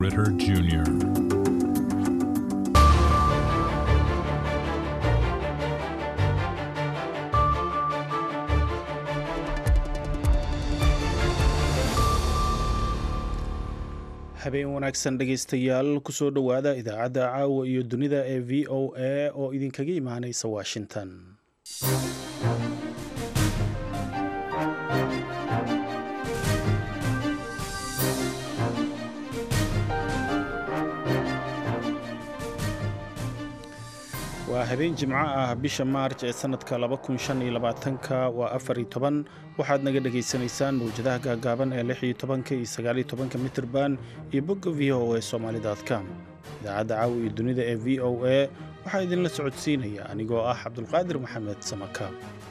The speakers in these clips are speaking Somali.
Ritter Jr. habeen wanaagsan dhegaystayaal kusoo dhowaada idaacadda caawa iyo dunida ee v o a oo idinkaga imaanaysa washington waa habeen jimco ah bisha maarj ee sanadka ka waa afari toban waxaad naga dhegaysanaysaan mawjadaha gaagaaban ee lixiyo tobanka iyo sagaaliyo tobanka mitirban iyo bogga v o a somaali.com idaacadda caawa iyo dunida ee v o a waxaa idinla socodsiinaya anigoo ah cabdulqaadir maxamed samaka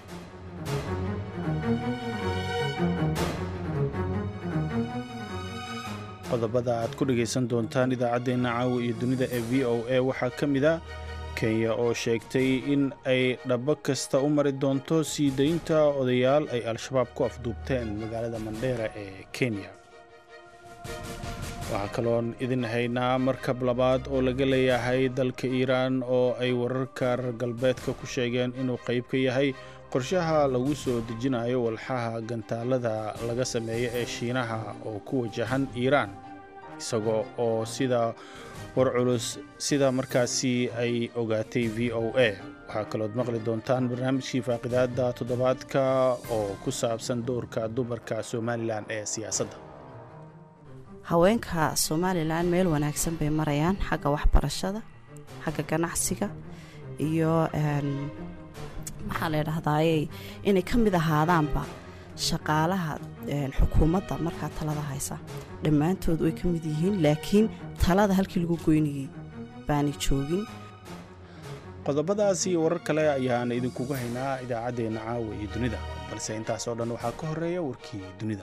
qodobada aad ku dhegaysan doontaan idaacaddeenna caawa iyo dunida ee v o a waxaa ka mid a kenya oo sheegtay in ay dhabo kasta u mari doonto sii daynta odayaal ay al-shabaab ku afduubteen magaalada mandheera ee kenya waxaa kaloon idin haynaa markab labaad oo laga leeyahay dalka iiraan oo ay wararka reer galbeedka ku sheegeen inuu qayb ka yahay qorshaha lagu soo dejinayo walxaha gantaalada laga sameeyo ee shiinaha oo ku wajahan iiraan isagoo oo sida war culus sida markaasi ay ogaatay v o a waxaa kalood maqli doontaan barnaamijkii faaqidaada toddobaadka oo ku saabsan doorka dumarka somalilan ee siyaasadda haweenka somalilan meel wanaagsan bay marayaan xagga waxbarashada xagga ganacsiga iyo maxaa la dhahdaye inay ka mid ahaadaanba shaqaalaha xukuumadda markaa talada haysa dhammaantood way ka mid yihiin laakiin talada halkii lagu goynayay baanay joogin qodobadaas iyo warar kale ayaan idinkugu haynaa idaacaddeenna caawa iyo dunida balse intaas oo dhan waxaa ka horeeya warkii dunida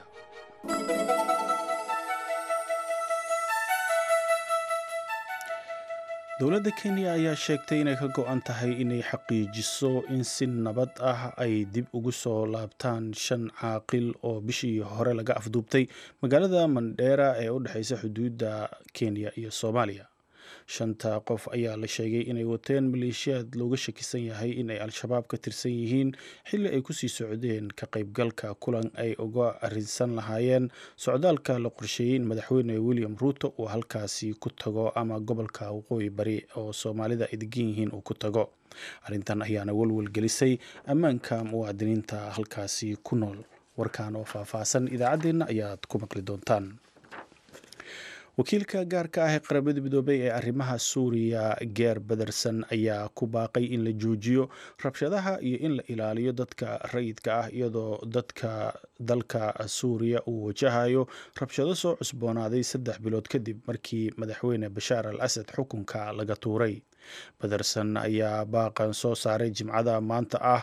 dowladda kenya ayaa sheegtay inay ka go-an tahay inay xaqiijiso in si nabad ah ay dib ugu soo laabtaan shan caaqil oo bishii hore laga afduubtay magaalada mandheera ee u dhexeysa xuduudda kenya iyo soomaaliya shanta qof ayaa la sheegay inay wateen maleeshiyaad looga shakisan yahay inay al-shabaab ka tirsan yihiin xilli ay kusii socdeen ka qaybgalka kulan ay uga arinsan lahaayeen socdaalka la qorsheeyey in madaxweyne william ruuto uu halkaasi ku tago ama gobolka waqooyi bari oo soomaalida ay degan yihiin uu ku tago arrintan ayaana welwel gelisay ammaanka muwaadiniinta halkaasi ku nool warkan oo faahfaahsan idaacaddeenna ayaad ku maqli doontaan wakiilka gaarka ah ee qaramada midoobay ee arrimaha suuriya geer bederson ayaa ku baaqay in la joojiyo rabshadaha iyo in la ilaaliyo dadka rayidka ah iyadoo dadka dalka suuriya uu wajahayo rabshado soo cusboonaaday saddex bilood kadib markii madaxweyne bashaar al asad xukunka laga tuuray bederson ayaa baaqan soo saaray jimcada maanta ah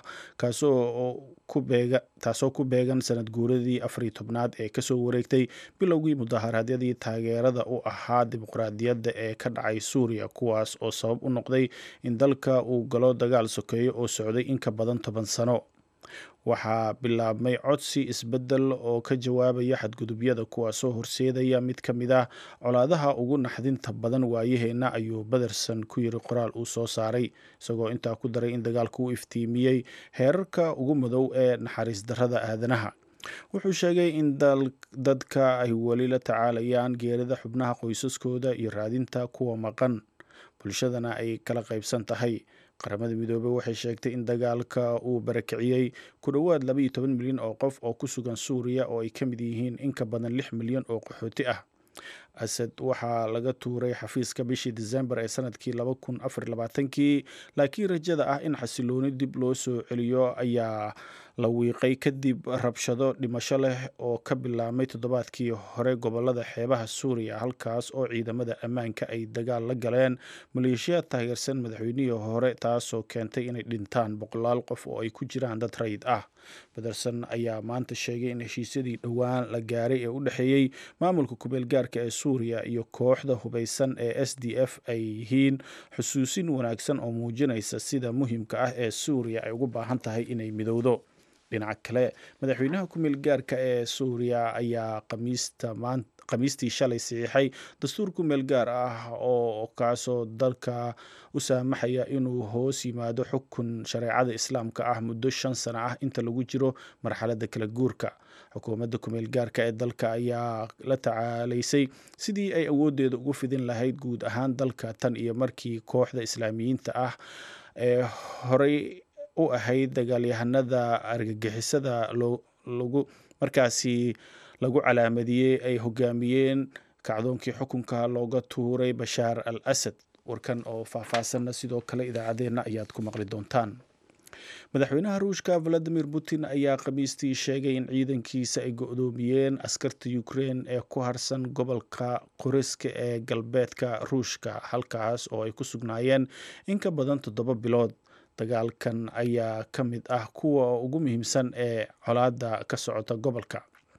taasoo ku beegan sanad guuradii afariy tobnaad ee kasoo wareegtay bilowgii mudaharaadyadii taageerada u ahaa dimuqraadiyadda ee ka dhacay suuriya kuwaas oo sabab u noqday in dalka uu galo dagaal sokeeyo oo socday in ka badan toban sano waxaa bilaabmay codsi isbeddel oo ka jawaabaya xadgudubyada kuwaasoo horseedaya mid ka mid ah colaadaha ugu naxdinta badan waayaheenna ayuu bederson ku yiri qoraal uu soo saaray isagoo intaa ku daray in dagaalka u iftiimiyey heerarka ugu madow ee naxariis darrada aadanaha wuxuu sheegay in dadka ay weli la tacaalayaan geerida xubnaha qoysaskooda iyo raadinta kuwa maqan bulshadana ay kala qaybsan tahay qaramada midoobey waxay sheegtay in dagaalka uu barakiciyey ku dhowaad labaiyo toban milyan oo qof oo ku sugan suuriya oo ay ka mid yihiin in ka badan lix milyan oo qaxooti ah asad waxaa laga tuuray xafiiska bishii disembar ee sanadkii laba kun afar labaatankii laakiin rajada ah in xasilooni dib loo soo celiyo ayaa la wiiqay kadib rabshado dhimasho leh oo ka bilaabmay toddobaadkii hore gobolada xeebaha suuriya halkaas oo ciidamada ammaanka ay dagaal la galeen maleeshiyaad taageersan madaxweynihii hore taasoo keentay inay dhintaan boqolaal qof oo ay ku jiraan dad rayid ah bederson ayaa maanta sheegay in heshiisyadii dhowaan la gaaray ee u dhexeeyey maamulka kumeel gaarka ee suuriya iyo kooxda hubeysan ee s d f ay yihiin xusuusin wanaagsan oo muujinaysa sida muhiimka ah ee suuriya ay ugu baahan tahay inay midowdo dhinaca kale madaxweynaha ku meel gaarka ee suuriya ayaa khamiistii shalay saxiixay dastuurku meel gaar ah oo kaasoo dalka u saamaxaya inuu hoos yimaado xukun shareecada islaamka ah muddo shan sano ah inta lagu jiro marxaladda kala guurka xukuumadda kumeel gaarka ee dalka ayaa la tacaalaysay sidii ay awooddeeda ugu fidin lahayd guud ahaan dalka tan iyo markii kooxda islaamiyiinta ah ee horey u ahayd dagaalyahanada argagixisada lagu markaasi lagu calaamadiyey ay hogaamiyeen kacdoonkii xukunka looga tuuray bashaar al asad warkan oo faahfaahsanna sidoo kale idaacaddeenna ayaad ku maqli doontaan madaxweynaha ruushka valadimir putin ayaa khamiistii sheegay in ciidankiisa ay go-doomiyeen askarta ukrein ee ku harsan gobolka qoriska ee galbeedka ruushka halkaas oo ay ku sugnaayeen in ka badan toddoba bilood dagaalkan ayaa ka mid ah kuwa ugu muhiimsan ee colaadda ka socota gobolka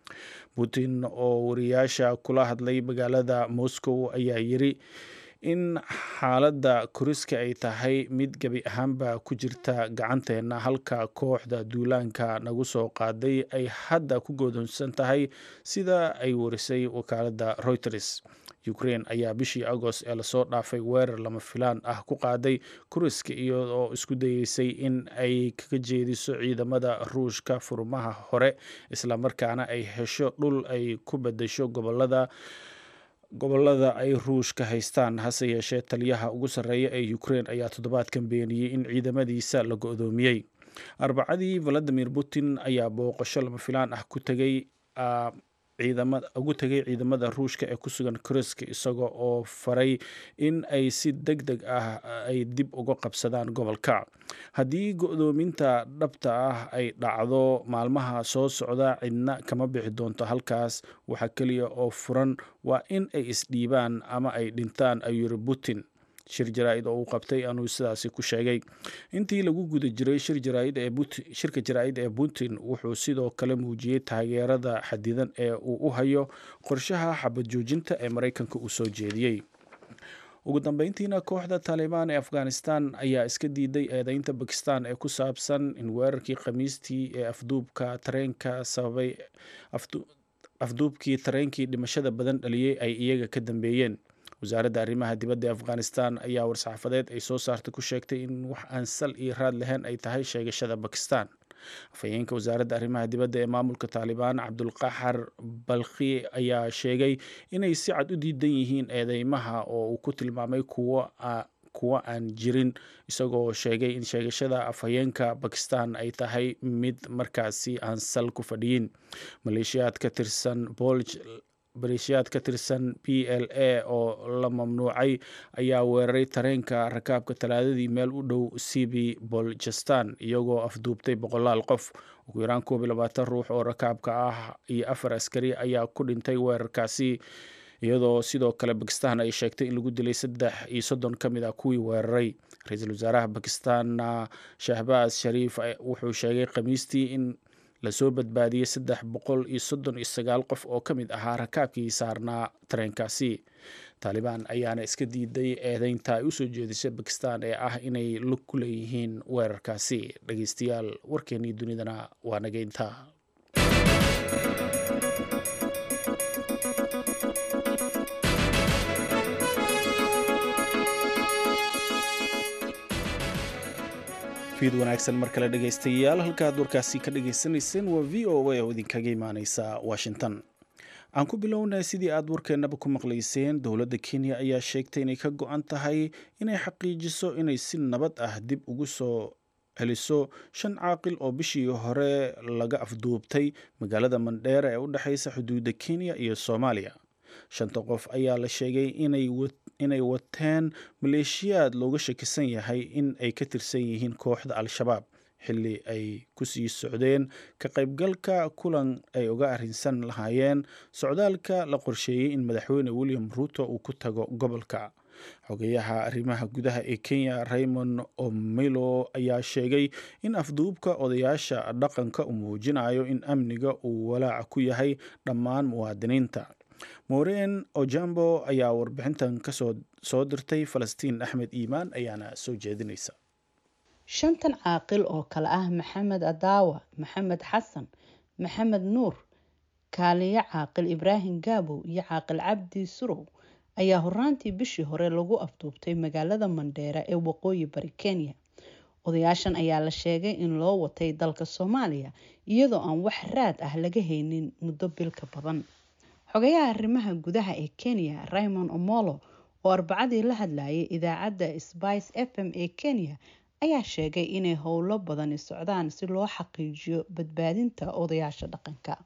putin oo wariyaasha kula hadlay magaalada moscow ayaa yiri in xaaladda koriska ay tahay mid gebi ahaanba ku jirta gacanteenna halka kooxda duulaanka nagu soo qaaday ay hadda ku godoonsan tahay sida ay warisay wakaaladda reuters ukrain ayaa bishii agost ee lasoo dhaafay weerar lama filaan ah ku qaaday kuriska iyadoo isku dayeysay in ay kaga jeediso ciidamada ruushka furmaha hore islamarkaana ay hesho dhul ay ku bedesho gobolada gobolada ay ruushka haystaan hase yeeshee taliyaha ugu sarreeya ee ukrein ayaa toddobaadkan beeniyey in ciidamadiisa la go-doomiyey arbacadii valadimir putin ayaa booqasho lama filaan ah ku tegay ciidamada ugu tegay ciidamada ruushka ee ku sugan koriska isaga oo faray in ay si deg deg ah ay dib uga qabsadaan gobolka haddii go-doominta dhabta ah ay dhacdo maalmaha soo socda cidna kama bixi doonto halkaas waxa keliya oo furan waa in ay isdhiibaan ama ay dhintaan ayuu yiri putin shir jaraa-id oo uu qabtay anuu sidaasi ku sheegay intii lagu guda jiray shirka jaraa-id ee putin wuxuu sidoo kale muujiyey taageerada xadidan ee uu u hayo qorshaha xabad joojinta ee maraykanka uu soo jeediyey ugu dambeyntiina kooxda taalibaan ee afghanistan ayaa iska diiday eedeynta bakistan ee ku saabsan in weerarkii khamiistii ee afduubka tareenka sababay afduubkii tareenkii dhimashada badan dhaliyey ay iyaga ka dambeeyeen wasaaradda arrimaha dibadda ee afghanistan ayaa war-saxaafadeed ay soo saartay ku sheegtay in wax aan sal iyo raad lahayn ay tahay sheegashada bakistan afhayeenka wasaaradda arrimaha dibadda ee maamulka taalibaan cabdulqaxar balkhi ayaa sheegay inay si cad u diidan yihiin eedeymaha oo uu ku tilmaamay kuwo kuwo aan jirin isagoo sheegay in sheegashada afhayeenka bakistan ay tahay mid markaasi aan sal ku fadhiyin maleeshiyaad ka tirsan bolj baleeshiyaad ka tirsan b l a oo la mamnuucay ayaa weeraray tareenka rakaabka talaadadii meel u dhow sibi boljestan iyagoo afduubtay boqolaal qof ugu yaraan koob iyo labaatan ruux oo rakaabka ah iyo afar askari ayaa ku dhintay weerarkaasi iyadoo sidoo kale bakistan ay sheegtay in lagu dilay saddex iyo soddon ka mid ah kuwii weeraray ra-iisul wasaaraha bakistanna shahbaaz shariif wuxuu sheegay khamiistii in lasoo badbaadiyey saddex boqol iyo soddon iyo sagaal qof oo ka mid ahaa rakaabkii saarnaa tareenkaasi taalibaan ayaana iska diiday eedeynta ay usoo jeedisay bakistan ee ah inay lug ku leeyihiin weerarkaasi dhegeystayaal warkeenii dunidana waa nageynta fiid wanaagsan mar kale dhegaystayaal halkaad warkaasi ka dhagaysanayseen waa v o a oo idinkaga imaaneysa washington aan ku bilownay sidii aad warkeennaba ku maqlayseen dowladda kenya ayaa sheegtay inay ka go-an tahay inay xaqiijiso inay si nabad ah dib ugu soo celiso shan caaqil oo bishii hore laga afduubtay magaalada mandheera ee u dhexeysa xuduudda kenya iyo soomaaliya shanta qof ayaa la sheegay inay wateen maleeshiyaad looga shakisan yahay in ay ka tirsan yihiin kooxda al-shabaab xilli ay ku sii socdeen ka qaybgalka kulan ay uga arrinsan lahaayeen socdaalka la qorsheeyey in madaxweyne william ruuto uu ku tago gobolka xogeyaha arrimaha gudaha ee kenya raymond omilo ayaa sheegay in afduubka odayaasha dhaqanka uu muujinayo in amniga uu walaaca ku yahay dhammaan muwaadiniinta moreen ojambo ayaa warbixintan kasoo soo dirtay falastiin axmed iimaan ayaana soo jeedinaysa shantan caaqil oo kale ah maxamed adaawa maxamed xasan maxamed nuur kaaliyo caaqil ibraahim gaabow iyo caaqil cabdi surow ayaa horaantii bishii hore lagu afduubtay magaalada mandheera ee waqooyi bari kenya odayaashan ayaa la sheegay in loo watay dalka soomaaliya iyadoo aan wax raad ah laga haynin muddo bilka badan xogayaha arrimaha gudaha ee kenya raymond omolo oo arbacadii la hadlayay idaacadda spice f m ee kenya ayaa sheegay inay howlo badani socdaan si loo xaqiijiyo badbaadinta odayaasha dhaqanka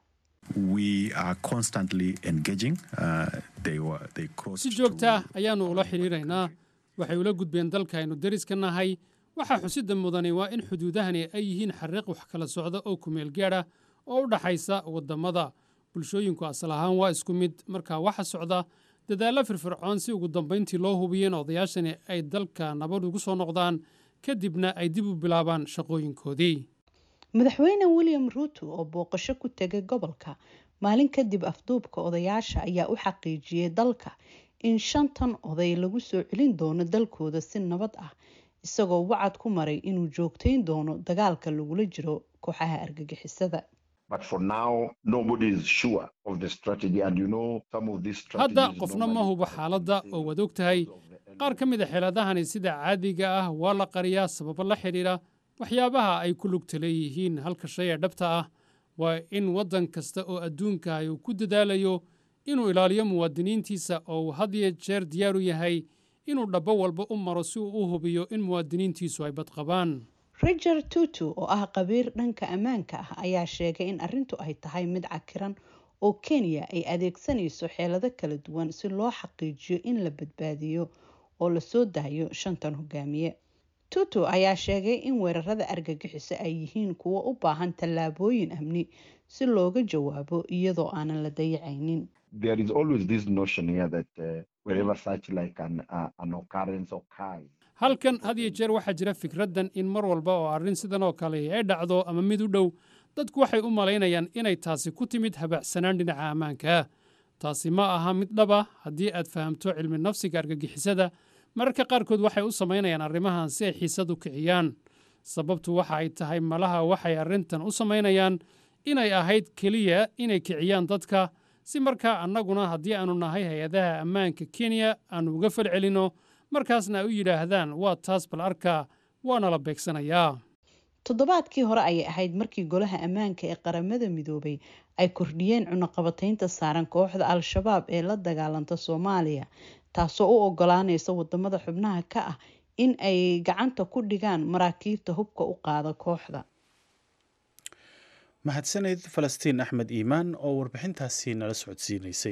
si joogta ah ayaannu ula xidhiiraynaa waxay ula gudbeen dalka aynu deriska nahay waxaa xusida mudani waa in xuduudahani ay yihiin xariiq wax kala socda oo kumeel gaadha oo u dhaxaysa waddamada bulshooyinku asal ahaan waa isku mid markaa waxa socda dadaallo firfircoon si ugu dambayntii loo hubiyo in odayaashani ay dalka nabad ugu soo noqdaan kadibna ay dib u bilaabaan shaqooyinkoodii madaxweyne william ruuto oo booqasho ku tegay gobolka maalin kadib afduubka odayaasha ayaa u xaqiijiyey dalka in shantan oday lagu soo celin doono dalkooda si nabad ah isagoo wacad ku maray inuu joogtayn doono dagaalka lagula jiro kooxaha argagixisada hadda qofna ma hubo xaaladda oo waad og tahay qaar ka mid a xeeladahani sida caadiga ah waa la qariyaa sababo la xidhiidha waxyaabaha ay ku lugta leeyihiin halka shay ee dhabta ah waa in waddan kasta oo adduunka uu ku dadaalayo inuu ilaaliyo muwaadiniintiisa oo uu had iyo jeer diyaar u yahay inuu dhabbo walba u maro si uu u hubiyo in muwaadiniintiisu ay badqabaan richard tutu oo ah qabiir dhanka ammaanka ah ayaa sheegay in arrintu ay tahay mid cakiran oo kenya ay adeegsanayso xeelado kala duwan si loo xaqiijiyo in la badbaadiyo oo lasoo daayo shantan hogaamiye tutu ayaa sheegay in weerarada argagixiso ay yihiin kuwo u baahan tallaabooyin amni si looga jawaabo iyadoo aanan la dayacaynin halkan had iyo jeer waxaa jira fikraddan in mar walba oo arrin sidan oo kale ay dhacdo ama mid u dhow dadku waxay u malaynayaan inay taasi ku timid habacsanaan dhinaca ammaanka taasi ma aha mid dhaba haddii aad fahamto cilmi nafsiga argagixisada mararka qaarkood waxay u samaynayaan arrimahan si ay xiisad u kiciyaan sababtu waxa ay tahay malaha waxay arrintan u samaynayaan inay ahayd keliya inay kiciyaan dadka si markaa annaguna haddii aannu nahay hay-adaha ammaanka kenya aannu uga falcelinno markaasna ay u yidhaahdaan waa taas bal arkaa waana la beegsanayaa toddobaadkii hore ayay ahayd markii golaha ammaanka ee qaramada midoobay ay kordhiyeen cunaqabataynta saaran kooxda al-shabaab ee la dagaalanta soomaaliya taasoo u ogolaanaysa wadamada xubnaha ka ah in ay gacanta ku dhigaan maraakiibta hubka u qaada kooxda mahadsaneyd falastiin axmed iimaan oo warbixintaasi nala socodsiinaysay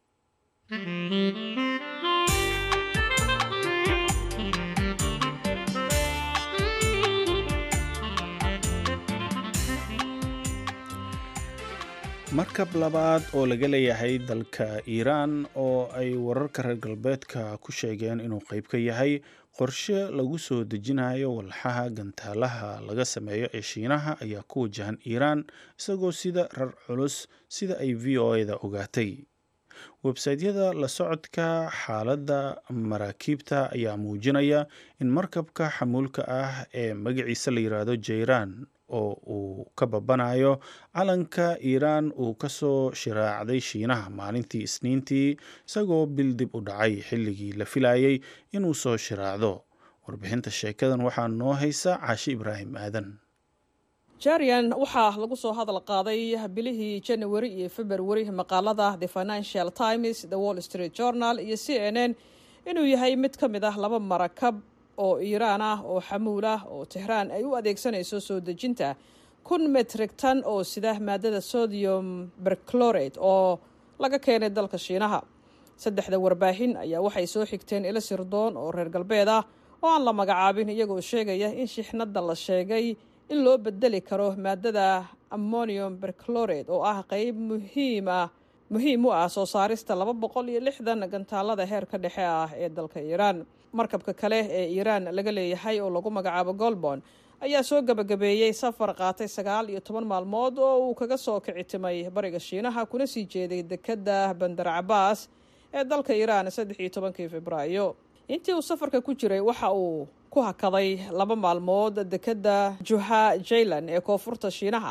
markab labaad oo laga leeyahay dalka iiraan oo ay wararka reer galbeedka ku sheegeen inuu qayb ka yahay qorshe lagu soo dejinayo walxaha gantaalaha laga sameeyo ee shiinaha ayaa ku wajahan iiraan isagoo sida rar culus sida ay v o eda ogaatay websaytyada la socodka xaaladda maraakiibta ayaa muujinaya in markabka xamuulka ah ee magaciisa la yiraahdo jayraan oo uu ka babanayo calanka iiraan uu ka soo shiraacday shiinaha maalintii isniintii isagoo bil dib u dhacay xilligii la filayay inuu soo shiraacdo warbixinta sheekadan waxaa noo haysa caashi ibraahim aadan jarian waxaa lagu soo hadal qaaday bilihii janawari iyo februari maqaalada the financial times the wall street journal iyo c n n inuu yahay mid ka mid ah laba marakab oo iiraan ah oo xamuul ah oo tehraan ay u adeegsanayso soo dejinta kun metrig tan oo sida maadada sodium berclorate oo laga keenay dalka shiinaha saddexda warbaahin ayaa waxay soo xigteen ilo sirdoon oo reer galbeed ah oo aan la magacaabin iyagoo sheegaya in shixnadda la sheegay in loo bedeli karo maadada ammonium berclorate oo ah qeyb muhiima muhiim u ah soo saarista laba boqol iyo lixdan gantaalada heerka dhexe ah ee dalka iiraan markabka kale ee iiraan laga leeyahay oo lagu magacaabo golbon ayaa soo gabagabeeyey safar qaatay sagaal iyo toban maalmood oo uu kaga soo kicitimay bariga shiinaha kuna sii jeeday dekedda bandar cabaas ee dalka iiraan saddex iyo tobankii februaayo intii uu safarka ku jiray waxa uu ku hakaday laba maalmood dekedda juha jaylan ee koonfurta shiinaha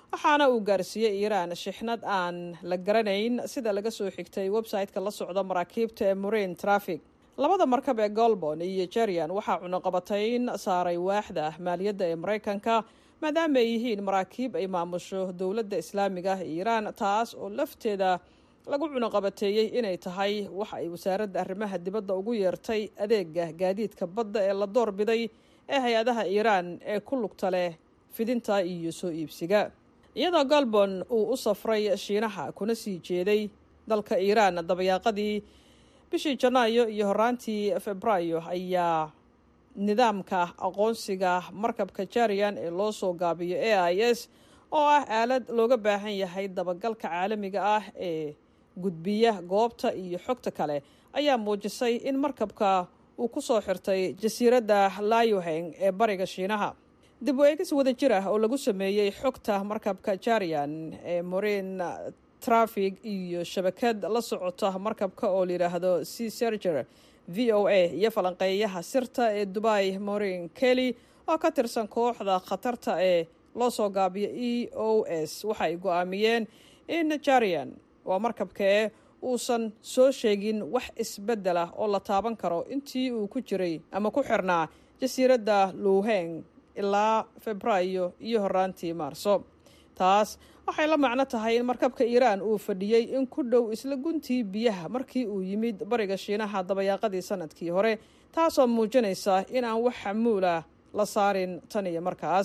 waxaana uu gaarsiiyey iiraan shixnad aan la garanayn sida laga soo xigtay website-ka la socda maraakiibta ee marine traffic labada markab ee golbon iyo jerian waxaa cunuqabatayn saaray waaxda maaliyadda ee maraykanka maadaama ay yihiin maraakiib ay maamusho dowladda islaamiga ah iiraan taas oo lafteeda lagu cunuqabateeyey inay tahay waxa ay wasaaradda arrimaha dibadda ugu yeertay adeega gaadiidka badda ee la doorbiday ee hay-adaha iiraan ee ku lugta leh fidinta iyo soo iibsiga iyadoo galbon uu u safray shiinaha kuna sii jeeday dalka iiraan dabayaaqadii bishii janaayo iyo horaantii febraayo ayaa nidaamka aqoonsiga markabka jarian ee loo soo gaabiyo a i s oo ah aalad looga baahan yahay dabagalka caalamiga ah ee gudbiya goobta iyo xogta kale ayaa muujisay in markabka uu ku soo xirtay jasiiradda layoheng ee bariga shiinaha dib u eegis wada jir ah oo lagu sameeyey xogta markabka jarian ee marine trafig iyo shabakad la socota markabka oo layidhaahdo c serger v o a iyo falanqeeyaha sirta ee dubai morin kelly oo ka tirsan kooxda khatarta ee loo soo gaabiyo e o s waxay go-aamiyeen in jarian waa markabkee uusan soo sheegin wax isbeddel ah oo la taaban karo intii uu ku jiray ama ku xirnaa jasiiradda luuheng ilaa febraayo iyo horaantii maarso taas waxay la macno tahay in markabka iiraan uu fadhiyey in ku dhow isla guntii biyaha markii uu yimid bariga shiinaha dabayaaqadii sanadkii hore taasoo muujinaysa in aan wax xamuula la saarin tan iyo markaas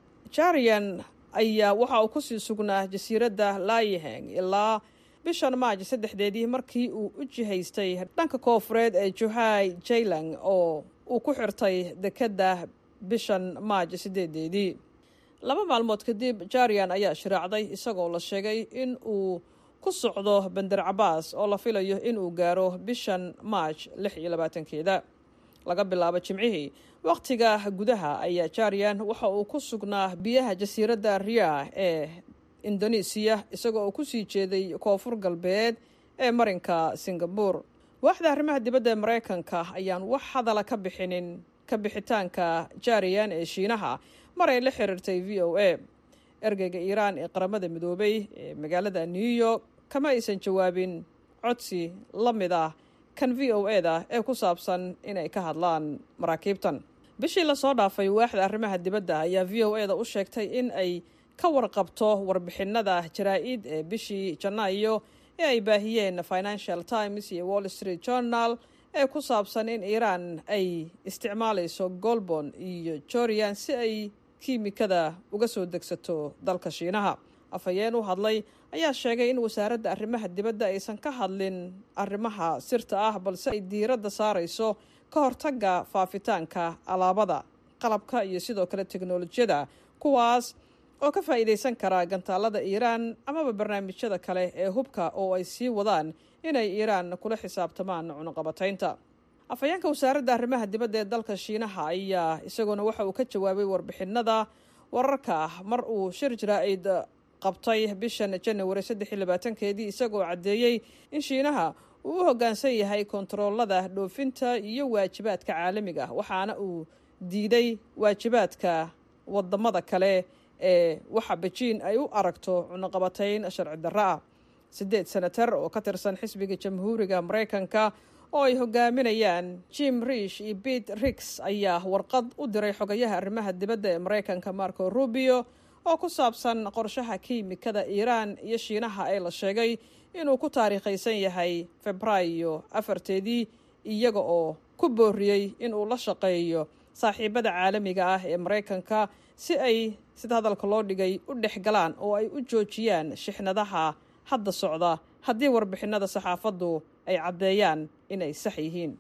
jarian ayaa waxa uu kusii sugnaa jasiiradda laayiheng ilaa bishan maaj saddexdeedii markii uu u jihaystay dhanka koofureed ee juhai jaylang oo uu ku xirtay dekedda bishan maaj sideedeedii laba maalmood kadib jarian ayaa shiraacday isagoo la sheegay in uu ku socdo bender cabaas oo la filayo inuu gaaro bishan maaj lix iyo labaatankeeda laga bilaabo jimcihii wakhtiga gudaha ayaa jarian waxa uu ku sugnaa biyaha jasiiradda ria ee indonesiya isagoo uu kusii jeeday koonfur galbeed ee marinka singabur waaxda arrimaha dibadda ee maraykanka ayaan wax hadala ka bixinin ka bixitaanka jarian ee shiinaha mar ay la xiriirtay v o a ergeyga iiraan ee qaramada midoobay ee magaalada new york kama aysan jawaabin codsi la mid ah kan v o e da ee ku saabsan inay ka hadlaan maraakiibtan bishii lasoo dhaafay waaxda arrimaha dibadda ayaa v o e da u sheegtay in ay ka warqabto warbixinada jaraa-id ee bishii janaayo ee ay baahiyeen financial times iyo wall street journal ee ku saabsan in iiraan ay isticmaalayso golbon iyo jorian si ay kiimikada uga soo degsato dalka shiinaha afhayeen u hadlay ayaa sheegay in wasaaradda arrimaha dibadda aysan ka hadlin arrimaha sirta ah balse ay diiradda saarayso ka hortagga faafitaanka alaabada qalabka iyo sidoo kale teknolojiyada kuwaas oo ka faa'iidaysan kara gantaalada iiraan amaba barnaamijyada kale ee hubka oo ay sii wadaan inay iiraan kula xisaabtamaan cunuqabataynta afhayeenka wasaaradda arrimaha dibadda ee dalka shiinaha ayaa isaguna waxa uu ka jawaabay warbixinada wararka ah mar uu shir jaraa'id qabtay bishan janawari saddex iyo labaatankeedii isagoo caddeeyey in shiinaha uu u hoggaansan yahay kontaroolada dhoofinta iyo waajibaadka caalamiga ah waxaana uu diiday waajibaadka wadamada kale ee waxa bejiin ay u aragto cunuqabatayn sharci darro ah siddeed senatar oo ka tirsan xisbiga jamhuuriga maraykanka oo ay hogaaminayaan jim rish iyo bete rix ayaa warqad u diray xogayaha arrimaha dibadda ee maraykanka marco rubio oo ku saabsan qorshaha kiimikada iiraan iyo shiinaha ee la sheegay inuu ku taariikhaysan yahay febraayo afarteedii iyaga oo ku booriyey inuu la shaqeeyo saaxiibada caalamiga ah ee maraykanka si ay sida hadalka loo dhigay u dhex galaan oo ay u joojiyaan shixnadaha hadda socda haddii warbixinada saxaafaddu ay caddeeyaan inay sax yihiin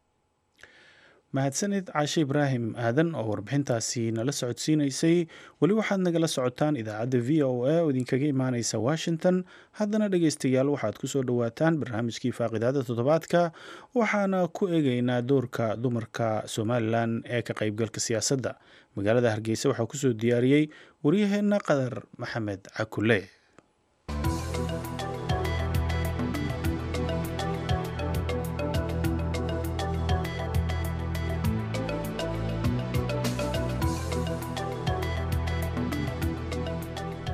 mahadsanid caashe ibraahim aadan oo warbixintaasi nala socodsiinaysay weli waxaad nagala socotaan idaacadda v o a oo idinkaga imaaneysa washington haddana dhegeystayaal waxaad kusoo dhowaataan barnaamijkii faaqidaada toddobaadka waxaana ku eegeynaa doorka dumarka somalilan ee ka qeybgalka siyaasadda magaalada hargeysa waxaa kusoo diyaariyey waryaheena qadar maxamed cakule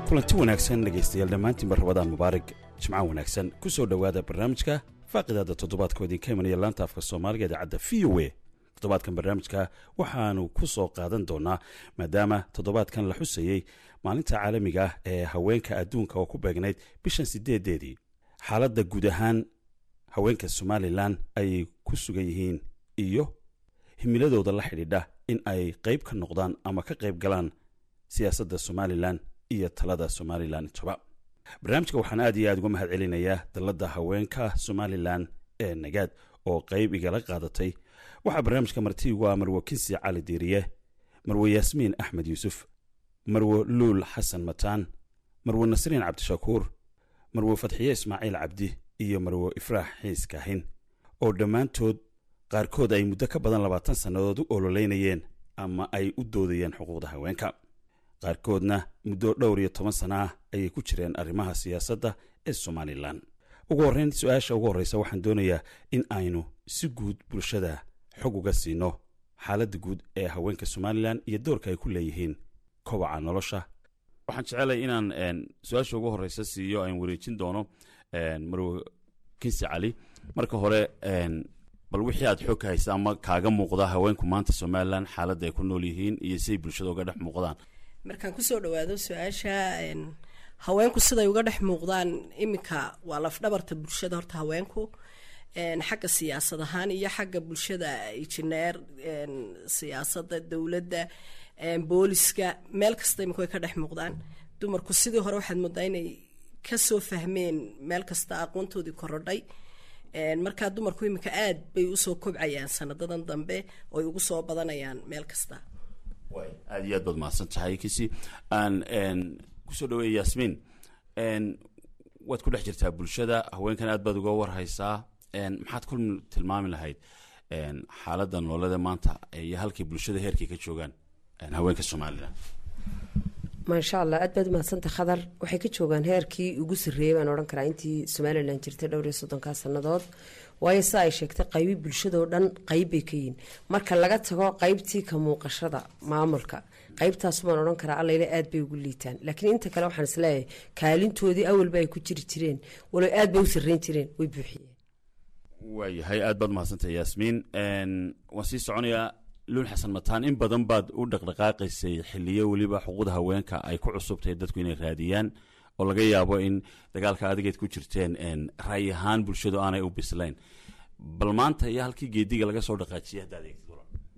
kulanti wanaagsan dhegaystayaal dhammaantiinba rabadaan mubaarig jimco wanaagsan ku soo dhowaada barnaamijka faaqidaada toddobaadkoo idinka imanaya laanta afka soomaaliga idaacadda v o a toddobaadkan barnaamijka waxaanu ku soo qaadan doonaa maadaama toddobaadkan la xusayey maalinta caalamiga ah ee haweenka adduunka oo ku beegnayd bishan sideedeedii xaaladda guud ahaan haweenka somalilan ayay ku sugan yihiin iyo himiladooda la xidhiidha in ay qayb ka noqdaan ama ka qayb galaan siyaasadda somalilan iyo talada somalilan intaba barnaamijka waxaan aad iyo aad uga mahad celinayaa dalladda haweenka somalilan ee nagaad oo qayb igala qaadatay waxaa barnaamijka marti ugu ah marwo kinsi cali diiriye marwo yaasmiin axmed yuusuf marwo luul xasan mataan marwo nasriin cabdishakuur marwo fatxiye ismaaciil cabdi iyo marwo ifraax xiis kaahin oo dhammaantood qaarkood ay muddo ka badan labaatan sannadood u ololeynayeen ama ay u doodayeen xuquuqda haweenka qaarkoodna muddo dhowr iyo toban sana ah ayay ku jireen arrimaha siyaasadda ee somalilan ugu horreyn su-aasha ugu horreysa waxaan doonayaa in aynu si guud bulshada xog uga siino xaaladda guud ee haweenka somalilan iyo doorka ay ku leeyihiin kobaca nolosha waxaan jecelay inaan su-aasha ugu horreysa siiyo aan wareejin doono marwo kinsi cali marka hore bal wixii aad xog ka haysa ama kaaga muuqda haweenku maanta somalilan xaaladda ay ku nool yihiin iyo siay bulshada uga dhex muuqdaan markaan kusoo dhawaado su-aasha haweenku siday uga dhex muuqdaan iminka waa lafdhabarta bulshada horta haweenku xagga siyaasad ahaan iyo xagga bulshada injineer siyaasada dowladda booliska meel kasta imika way ka dhex muuqdaan dumarku sidii hore waxaad moodaa inay kasoo fahmeen meel kasta aqoontoodii korodhay markaa dumarku iminka aad bay usoo kobcayaan sanadadan dambe oy ugu soo badanayaan meel kasta aad iyo aad baad mahadsan tahay kisi aan kusoo dhaweeya yaasmiin waad ku dhex jirtaa bulshada haweenkan aad baad uga warhaysaa maxaad ku tilmaami lahayd xaaladda noolada maanta iyo halkay bulshada heerkay ka joogaan haweenka somalilan maasha allah aad baad umahadsanta khadar waxay ka joogaan heerkii ugu sarreeyay baan odhan karaa intii somalilan jirtay dhowr iyo soddonkaa sannadood waayo sida ay sheegtay qaybi bulshadoo dhan qayb bay ka yihiin marka laga tago qaybtii ka muuqashada maamulka qaybtaas baan odhan karaa allayle aad bay ugu liitaan laakiin inta kale waxaan isleeyahay kaalintoodii awalba ay ku jiri jireen walow aad bay u sarreyn jireen way buuxiyeen waayahay aad baad mahadsantay yaasmiin waan sii soconayaa luul xasan mataan in badan baad u dhaqdhaqaaqaysay xiliyo weliba xuquuqda haweenka ay ku cusubtahay dadku inay raadiyaan oo laga yaabo in dagaalka adigeed ku jirteen ra'yi ahaan bulshadu aanay u bislayn bal maanta iyo halkii geediga laga soo dhaqaajiyay haddaad eegtid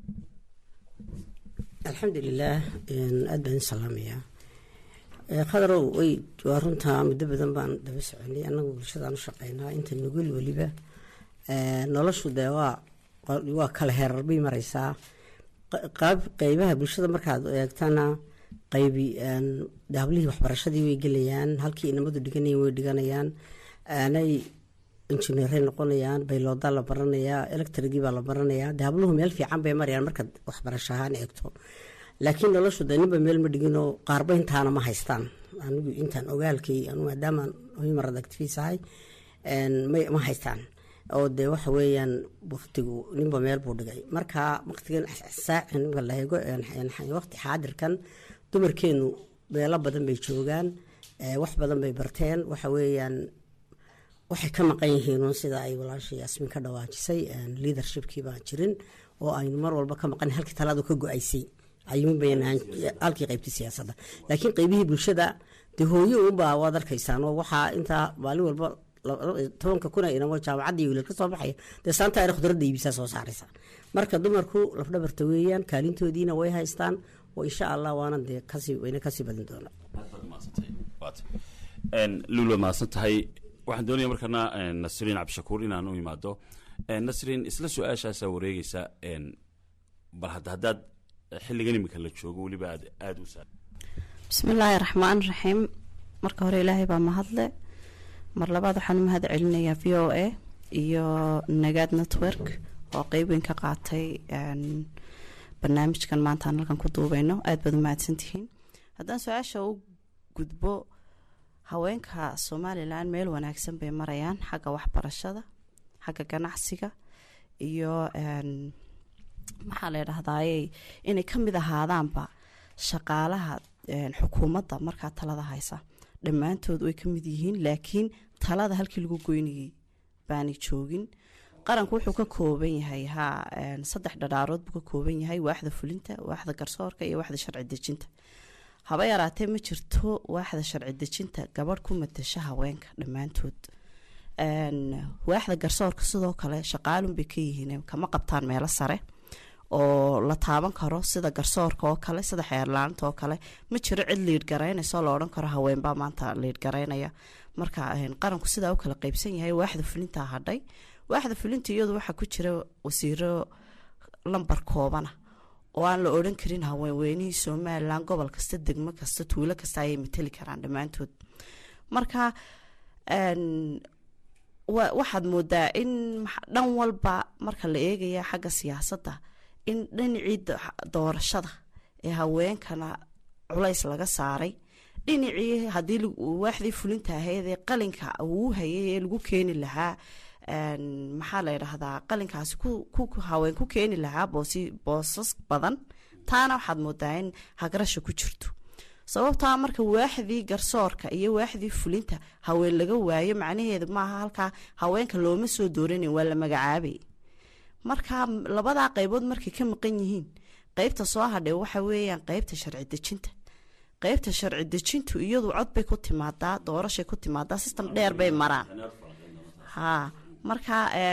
alxamdulilaah aad baan salaamayaa khadarow way waa runtaa muddo badan baan daba soconay annagu bulshadaan u shaqeynaa inta nugul weliba noloshu dee waa waa kala heerar bay mareysaa qaab qeybaha bulshada markaad eegtana qaybi daablihii waxbarashadii way gelayaan halkii inamadu dhiganayeen way dhiganayaan aanay injineeray noqonayaan bayloodaa la baranayaa electrigii baa la baranayaa daabluhu meel fiican bay marayaan markaad waxbarasho ahaan eegto laakiin noloshu dee ninba meel ma dhiginoo qaarba intaana ma haystaan anigu intaan ogaalkay anu maadaamaan human activis ahay ma haystaan oo dee waxa weeyaan waktigu ninba meel buu dhigay marka waqtigan saacin marka la eego waqti xaadirkan dumarkeenu meelo badan bay joogaan wax badan bay barteen waxa weeyaan waxay ka maqan yihiin sida ay walaasha yaasmiin ka dhawaajisay leadershipkii baan jirin oo aynu mar walba ka maqan halkii talaadu ka go-aysay halkii qaybtii siyaasadda laakiin qeybihii bulshada dee hooyo unbaa waad arkaysaan oo waxaa intaa maalin walba tobanka kuna inamo jaamacadda iyo wiilal ka soo baxaya dee saanta ayna khudradda iibisaa soo saaraysa marka dumarku lafdhabarta weeyaan kaalintoodiina way haystaan oo insha allah waana dee kasii wayna kasii badin doonaa luul waad mahadsan tahay waxaan doonaya markana nasriin cabdishakuur inaan u imaado nasriin isla su-aashaasaa wareegeysa bal hadda haddaad xilligan imika la joogo weliba aad aada u saa bismillaahi raxmaan raxiim marka hore ilaahay baa mahadle mar labaad waxaan u mahad celinayaa v o a iyo nagaad network oo qeyb weyn ka qaatay barnaamijkan maanta aan halkan ku duubeyno aada baad u mahadsantihiin haddaan su-aasha u gudbo haweenka somalilan meel wanaagsan bay marayaan xagga waxbarashada xagga ganacsiga iyo maxaa la dhahdaayey inay ka mid ahaadaanba shaqaalaha xukuumadda markaa talada haysa dhammaantood way ka mid yihiin laakiin talada halkii lagu goynayay baanay joogin qaranku wuxuu ka kooban yahay ha saddex dhadhaarood buu ka kooban yahay waaxda fulinta waaxda garsoorka iyo waaxda sharci dejinta haba yaraatee ma jirto waaxda sharci dejinta gabadh ku matasha haweenka dhammaantood waaxda garsoorka sidoo kale shaqaalun bay ka yihiin kama qabtaan meelo sare oo la taaban karo sida garsoorka oo kale sida xeerlaanta oo kale ma jiro cid liidh garaynayso la odhan karo haweenbaa maanta liidh garaynaya marka qaranku sidaa u kala qeybsan yahay waaxda fulintaa hadhay waaxda fulinta iyadu waxaa ku jira wasiiro lambar koobana oo aan la odhan karin haweenweynihii somalilan gobol kasta degmo kasta tuulo kasta ayay mateli karaan dhammaantood marka waxaad moodaa in dhan walba marka la eegaya xagga siyaasadda in dhinacii doorashada ee haweenkana culays laga saaray dhinacii haddii waaxdii fulinta ahayd ee qalinka uu hayay ee lagu keeni lahaa maxaa la ydhahdaa qalinkaasi haween ku keeni lahaa boosas badan taana waxaad moodaa in hagrasha ku jirto sababtaa marka waaxdii garsoorka iyo waaxdii fulinta haween laga waayo macnaheedu maaha halkaa haweenka looma soo dooranin waa la magacaabay marka labadaa qaybood markay ka maqan yihiin qeybta soo hadhay waxa weeyaan qeybta sharci dejinta qeybta sharci dejintu iyadu cod bay ku timaadaa doorashay ku timaadaa system dheer bay maraan ha marka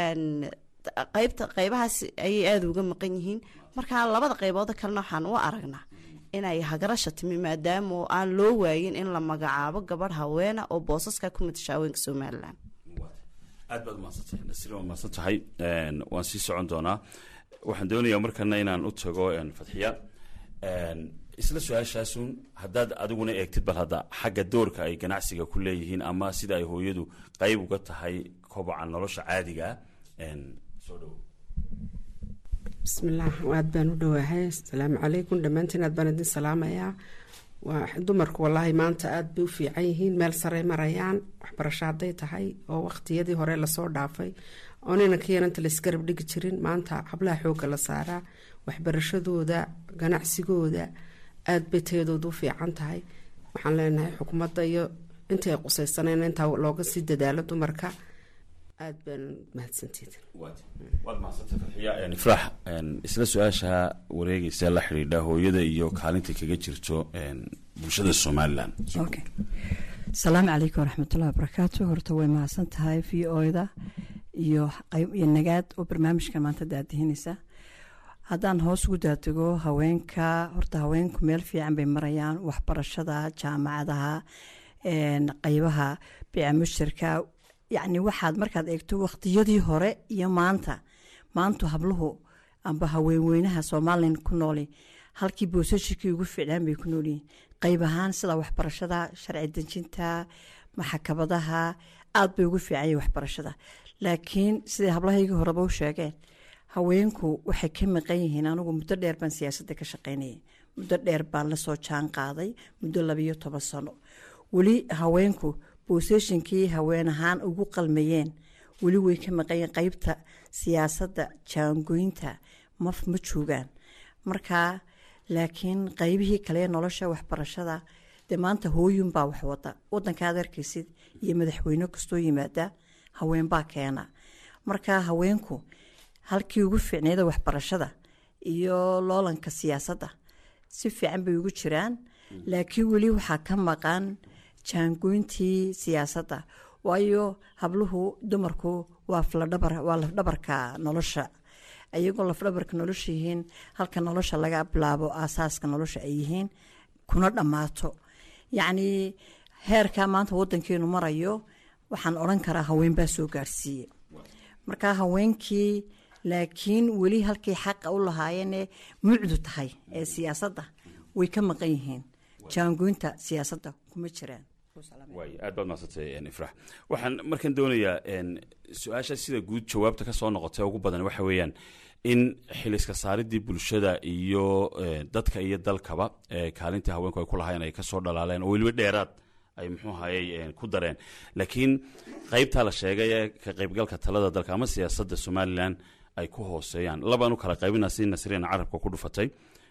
qeybta qeybahaas ayay aada uga maqan yihiin marka labada qeybood kalena waxaan u aragnaa inay hagarasha timi maadaama aan loo waayin in la magacaabo gabadh haweena oo boosaska ku matasha haweenka somalilan aad baad umahadsantahay nasri waa mahadsan tahay waan sii socon doonaa waxaan doonayaa markana inaan u tago fadxiya isla su-aashaasun haddaad adiguna eegtid bal hadda xagga doorka ay ganacsiga ku leeyihiin ama sida ay hooyadu qeyb uga tahay koboca nolosha caadiga soo dhowo bismillaah aad baan u dhawaahay asalaamu calaykum dhammaantiin aad baan idin salaamayaa waa dumarku wallaahi maanta aada bay u fiican yihiin meel sarey marayaan waxbarasho hadday tahay oo waqtiyadii hore lasoo dhaafay oo ninanka yaranta laisgarab dhigi jirin maanta hablaha xoogga la saaraa waxbarashadooda ganacsigooda aada bay tayadooda u fiican tahay waxaan leenahay xukuumadda iyo intii ay qusaysaneen intaa looga sii dadaalo dumarka aada baan mahadsanteed waad mahadsantay farxiya ifraax isla su-aasha wareegeysa la xidhiidha hooyada iyo kaalinta kaga jirto bulshada somalilan okay asalaamu calaykum waraxmatullahi wabarakaatu horta way mahadsan tahay v oda iyo iyo nagaad oo barnaamijkan maanta daadihinaysa haddaan hoos ugu daadego haweenka horta haweenku meel fiican bay marayaan waxbarashada jaamacadaha qeybaha bica mushtarka yacni waxaad markaad eegto waqtiyadii hore iyo maanta maantu habluhu amba haweenweynaha somalilan ku nooli halkii boosashikii ugu ficlaan bay ku noolyihiin qeyb ahaan sida waxbarashada sharci dejinta maxakabadaha aada bay ugu fiicanya waxbarashada laakiin siday hablahaygii horeba u sheegeen haweenku waxay ka maqan yihiin anigu muddo dheer baan siyaasadda ka shaqeynayay muddo dheer baan lasoo jaan qaaday muddo labayo toban sano weli haweenku booseshinkii haween ahaan ugu qalmayeen weli way ka maqanyeen qeybta siyaasadda jaangoynta maf ma joogaan marka laakiin qeybihii kale nolosha waxbarashada dee maanta hooyunbaa wax wada wadankaad arkaysid iyo madaxweyne kastoo yimaada haweenbaa keena marka haweenku halkii ugu fiicneeda waxbarashada iyo loolanka siyaasadda si fiican bay ugu jiraan laakiin weli waxaa ka maqan jaangoyntii siyaasadda waayo habluhu dumarku waa waa lafdhabarka nolosha iyagoo lafdhabarka nolosha yihiin halka nolosha laga bilaabo aasaaska nolosha ay yihiin kuna dhammaato yacnii heerka maanta wadankeenu marayo waxaan odhan karaa haweenbaa soo gaarsiiye marka haweenkii laakiin weli halkay xaqa u lahaayeenee mucdu tahay ee siyaasadda way ka maqan yihiin jaangoynta siyaasadda kuma jiraan waay aad baad mahadsantay ifrax waxaan markan doonayaa su-aasha sida guud jawaabta ka soo noqotay ugu badan waxa weeyaan in xiliska saaridii bulshada iyo dadka iyo dalkaba kaalintii haweenku ay ku lahaayeen ay kasoo dhalaaleen oo weliba dheeraad ay muxuu hayay ku dareen laakiin qeybtaa la sheegay ee ka qeybgalka talada dalka ama siyaasadda somalilan ay ku hooseeyaan labaan u kala qaybina si nasriina carabka ku dhufatay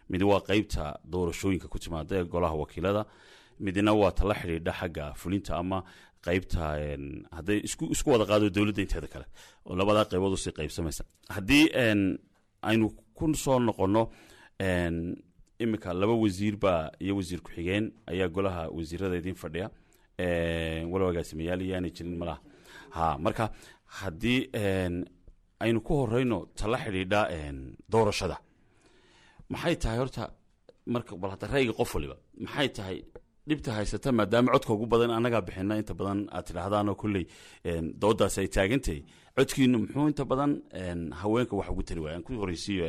mid waa qeybta doorashooyinka ku timaada ee golaha wakiilada midna waa tala xidhiidha xagga fulinta ama qeybta hadday isku isku wada qaado dowladda inteeda kale oo labadaa qeybood usii qeybsamaysa haddii aynu ku soo noqonno iminka laba wasiir baa iyo wasiir ku-xigeen ayaa golaha wasiirada idiin fadhiya walow agaasimayaal iyaanay jirin malaha ha marka haddii aynu ku horeyno tala xidhiidha doorashada maxay tahay horta marka bal hadda ra'yiga qof waliba maxay tahay dhibta haysata maadaama codka ugu badan annagaa bixina inta badan aad tidhaahdaanoo kolley doodaas ay taagantahay codkiinu muxuu inta badan haweenka wax ugu tari waaya aan ku horeysiiyo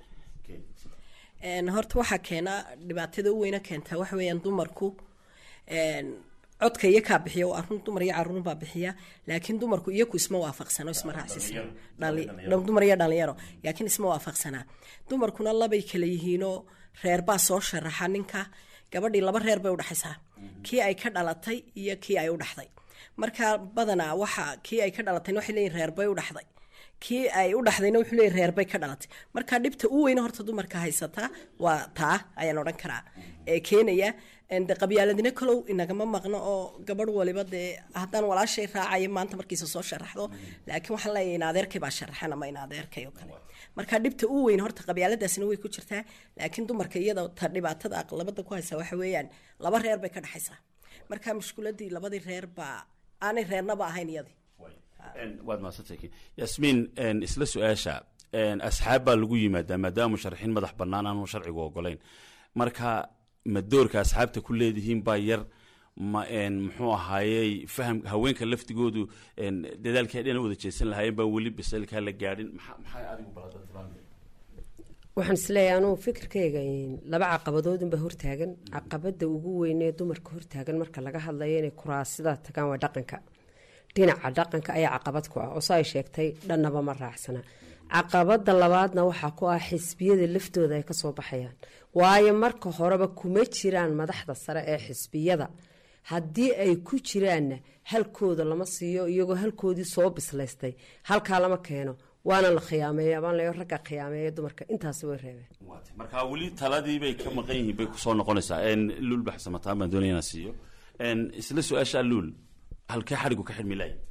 horta waxaa keena dhibaatada u weyna keentaa waxa weeyaan dumarku codka iyo kaa bixiya waa arun dumar iyo caruur baa bixiya laakiin dumarku iyaku isma waafaqsano isma raacsisan dumar iyo dhalinyaro laakiin isma waafaqsanaa dumarkuna labay kala yihiinoo reer baa soo sharaxa ninka gabadhii laba reer bay udhexaysaa kii ay ka dhalatay iyo kii ay u dhaxday marka badanaa waxa kii ay ka dhalatayna waxay leeyihin reer bay u dhaxday kii ay u dhaxdayna wuxuu leeyahy reer bay ka dhalatay marka dhibta u weyna horta dumarka haysataa waa taa ayaan odhan karaa ee keenaya de qabyaaladina kalow inagama maqno oo gabadh waliba dee haddaan walaashay raacayo maanta markiisa soo sharaxdo laakiin waxaan leeyahay in adeerkay baa sharaxan ama in adeerkay oo kale marka dhibta u weyn horta qabyaaladaasina way ku jirtaa laakiin dumarka iyada ta dhibaatada aqlabada ku haysa waxa weeyaan laba reer bay ka dhexaysaa marka mushkuladii labadii reer baa aanay reernaba ahayn iyadii waad mahadsantay yasmiin isla su-aasha asxaab baa lagu yimaadaa maadaama musharaxiin madax bannaan aanu sharcigu ogolayn marka ma doorka asxaabta ku leedihiin baa yar ma muxuu ahaayey faham haweenka laftigoodu dadaalkii dhana wada jeesan lahaayeen baa weli bisaylkaa la gaadhin maxay adigu waxaan isleeyahay anugu fikirkayga laba caqabadoodunbaa hortaagan caqabada ugu weynee dumarka hortaagan marka laga hadlayo inay kuraasida tagaan waa dhaqanka dhinaca dhaqanka ayaa caqabad ku ah oo sa ay sheegtay dhannaba ma raacsana caqabada labaadna waxaa ku ah xisbiyada laftooda ay kasoo baxayaan waayo marka horeba kuma jiraan madaxda sare ee xisbiyada haddii ay ku jiraanna halkooda lama siiyo iyagoo halkoodii soo bislaystay halkaa lama keeno waana la khiyaameeya abaan leeyo ragga khiyaameeya dumarka intaasi way reebeen marka weli taladii bay ka maqan yihiin bay kusoo noqonaysaa luul baxsamataan baan doonaya inaan siiyo isla su-aashaa luul halkee xadhigu ka xidhmi lahay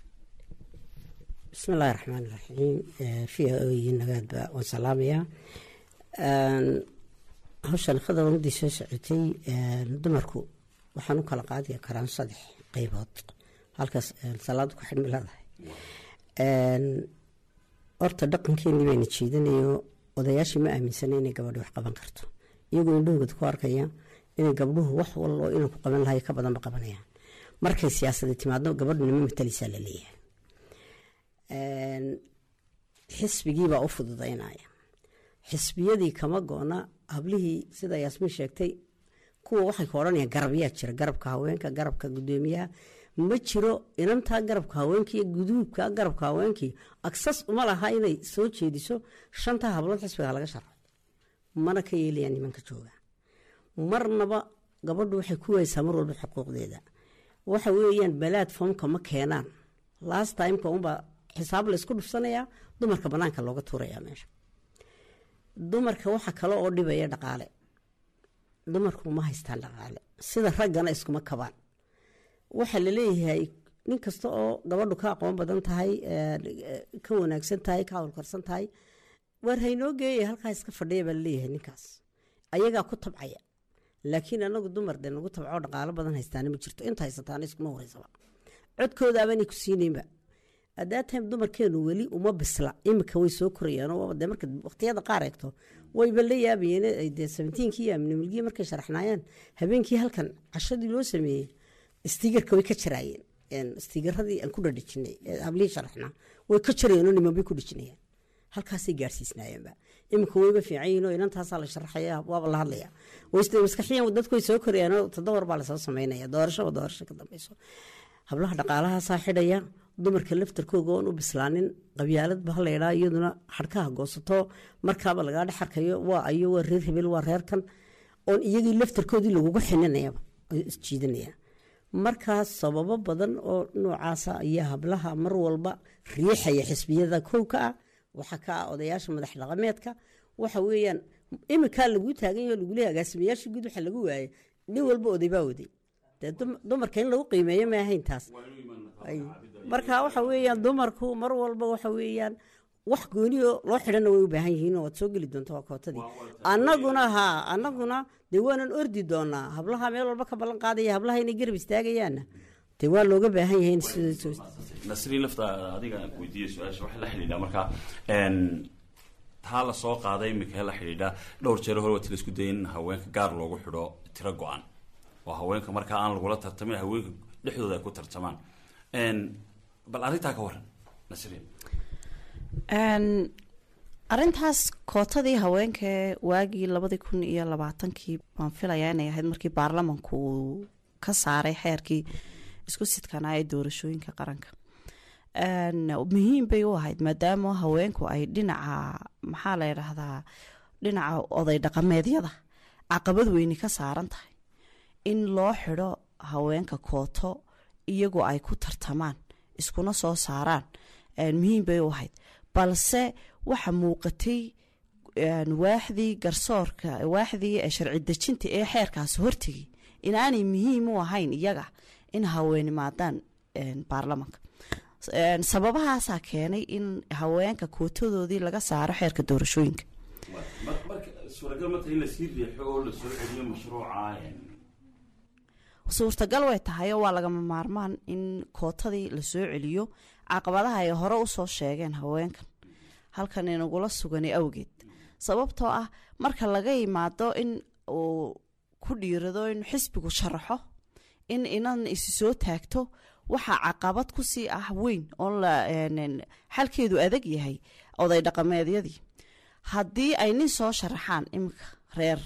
bismi illaahi raxmaan iraxiim v o iyo nagaadba waan salaamayaa hawshan khadar umadii soo socotay dumarku waxaan u kala qaadi karaan saddex qeybood halkaas salaadu ku xidhmi leedahay horta dhaqankeenii bayna jiidanayo odayaashii ma aaminsana inay gabadhi wax qaban karto iyagoo indhahooda ku arkaya inay gabdhuhu wax wallo inay ku qaban lahay ka badanba qabanayaan markay siyaasada timaadno gabadhuna ma matalaysaa la leeyahay xisbigiibaa u fududaynaya xisbiyadii kama go-na hablihii sida yaasmiin sheegtay kuwa waxay ka odhanayaan garabyaa jira garabka haweenka garabka gudoomiyaha ma jiro inantaa garabka haweenkii guduubka garabka haweenkii agsas uma laha inay soo jeediso shantaa hablood xisbiga laga sharco mana ka yeelayaan nimanka jooga marnaba gabadhu waxay ku weysaa mar walba xuquuqdeeda waxa weeyaan balaad foomka ma keenaan last timeka unbaa xisaab la isku dhufsanayaa dumarka banaanka looga tuurayaa meesha dumarka waxa kale oo dhibaya dhaqaale dumarku ma haystaan dhaqaale sida raggana iskuma kabaan waxaa laleeyahay nin kasta oo gabadhu ka aqoon badan tahay ka wanaagsan tahay ka hawlkarsan tahay waar haynoo geeya halkaa iska fadhiya baa laleeyahay ninkaas ayagaa ku tabcaya laakiin anagu dumar de nagu tabcoo dhaqaalo badan haystaana ma jirto inta haysataana iskuma horeysaba codkoodaabanay ku siineynba adaatime dumarkeenu weli uma bisla imika way soo korayaan marka waqtiyada qaar eegto wayba la yaabayeen dee sabentiinkii amnimilgii markay sharaxnaayeen habeenkii halkan cashadii loo sameeyey stiigarka way ka jaraayeen stiigaradii aan ku dhadhijinay hablihii sharaxnaa way ka jarayeen oo niman bay ku dhijinayaan halkaasay gaarsiisnaayeenba iminka wayba fiican yihin oo inantaasaa la sharaxaya waaba la hadlaya maskaxiyan dadku way soo korayaan oo todobor baa lasoo sameynaya doorashaba doorasho ka dambeyso hablaha dhaqaalahaasaa xidhaya dumarka laftarkooga oon u bislaanin qabyaaladba halayidhaa iyaduna xadhkaha goosato markaaba lagaa dhex arkayo waa ayo waa reer hebel waa reerkan oon iyagii laftarkoodii laguga xininayaba isjiidanaya markaas sababo badan oo noocaasa ayaa hablaha mar walba riixaya xisbiyada kow ka ah waxaa ka ah odayaasha madax dhaqameedka waxa weeyaan iminkaa laguu taagan yaho lagule agaasimayaasha guud waxa lagu waayay nin walba oday baa oday dee dum- dumarka in lagu qiimeeyo ma ahayn taas Ay. marka waxa weeyaan dumarku mar walba waxa weeyaan wax gooniyo loo xidhana way u baahan yihiin oo waad soo geli doonta waa kootadii annaguna haa annaguna dee waanan ordi doonaa hablaha meel walba ka ballan qaadaya hablaha inay garab istaagayaanna dee waa looga baahan yahay in sida nasriin lafta adiga aan ku weydiiyey su-aasha waxaa la xidhiidha marka een, taa la soo qaaday iminka la xidhiidha dhowr jeer hore waati la isku dayay in haweenka gaar loogu xidho tiro go-an oo haweenka markaa aan lagula tartamin haweenka dhexdooda ay ku tartamaan Een, bal arrintaa ka waran nasriin Een, arrintaas kootadii haweenka waagii labadii kun iyo labaatankii baan filayaa inay ahayd markii baarlamanku uu ka saaray xeerkii isku sidkanaa ee doorashooyinka qaranka Een, muhiim bay u ahayd maadaama haweenku ay dhinaca maxaa la yidhaahdaa dhinaca oday dhaqameedyada caqabad weyni ka saaran tahay in loo xidho haweenka kooto iyagoo ay ku tartamaan iskuna soo saaraan een, muhiim bay u ahayd balse waxa muuqatay een, waaxdii garsoorka waaxdii eh, sharci dejinta ee xeerkaasi hortegay inaanay muhiim u ahayn iyaga in haweenimaadaan een, baarlamanka Een, sababahaasaa keenay in haweenka kootadoodii laga saaro xeerka doorashooyinka marka suuragal ma tahay in lasii riixo oo lasoo celiyo mashruuca suurtagal way tahay oo waa lagama maarmaan in kootadii lasoo celiyo caqabadaha ay hore usoo sheegeen haweenkan halkan inagula sugani awgeed sababtoo ah marka laga yimaado in uu ku dhiirado in xisbigu sharaxo in inan isi soo taagto waxaa caqabad kusii ah weyn oo la een, xalkeedu adag yahay oday dhaqameedyadii haddii ay nin soo sharaxaan iminka reer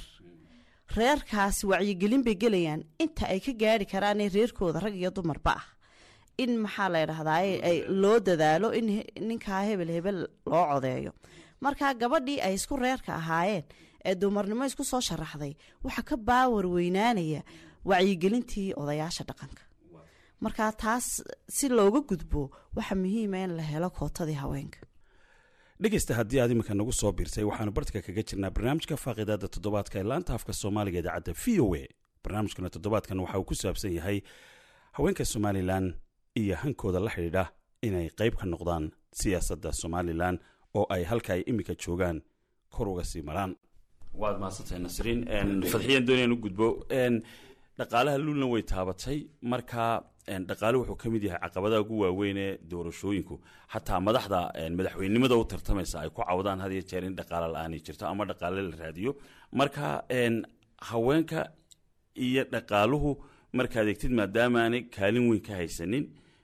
reerkaasi wacyigelin bay gelayaan inta ay ka gaari karaan ee reerkooda rag iyo dumarba ah in maxaa la ydhahdaa ay loo dadaalo in he- ninkaa hebel hebel loo codeeyo marka gabadhii ay isku reerka ahaayeen ee dumarnimo isku soo sharaxday waxaa ka baawar weynaanaya wacyigelintii odayaasha dhaqanka marka taas si looga gudbo waxaa muhiima in la helo kootadii haweenka dhegeysta haddii aad iminka nagu soo biirtay waxaanu bartka kaga jirnaa barnaamijka faaqidaada toddobaadka ee laanta afka soomaaliga idaacadda v o a barnaamijkana toddobaadkan waxa uu ku saabsan yahay haweenka somalilan iyo hankooda la xidhiidha inay qayb ka noqdaan siyaasadda somalilan oo ay halka ay iminka joogaan kor uga sii maraan waad mahadsantahay nasriin fadxiyan doonayaan u gudbo Een, dhaqaalaha luulna way taabatay marka een, dhaqaale wuxuu ka mid yahay caqabadaha ugu waaweyn ee doorashooyinku xataa madaxda een, madaxweynenimada u tartamaysa ay ku cawdaan had iyo jeer in dhaqaale la-aanay jirto ama dhaqaale la raadiyo marka een, haweenka iyo dhaqaaluhu markaad egtid maadaamaanay kaalin weyn ka haysanin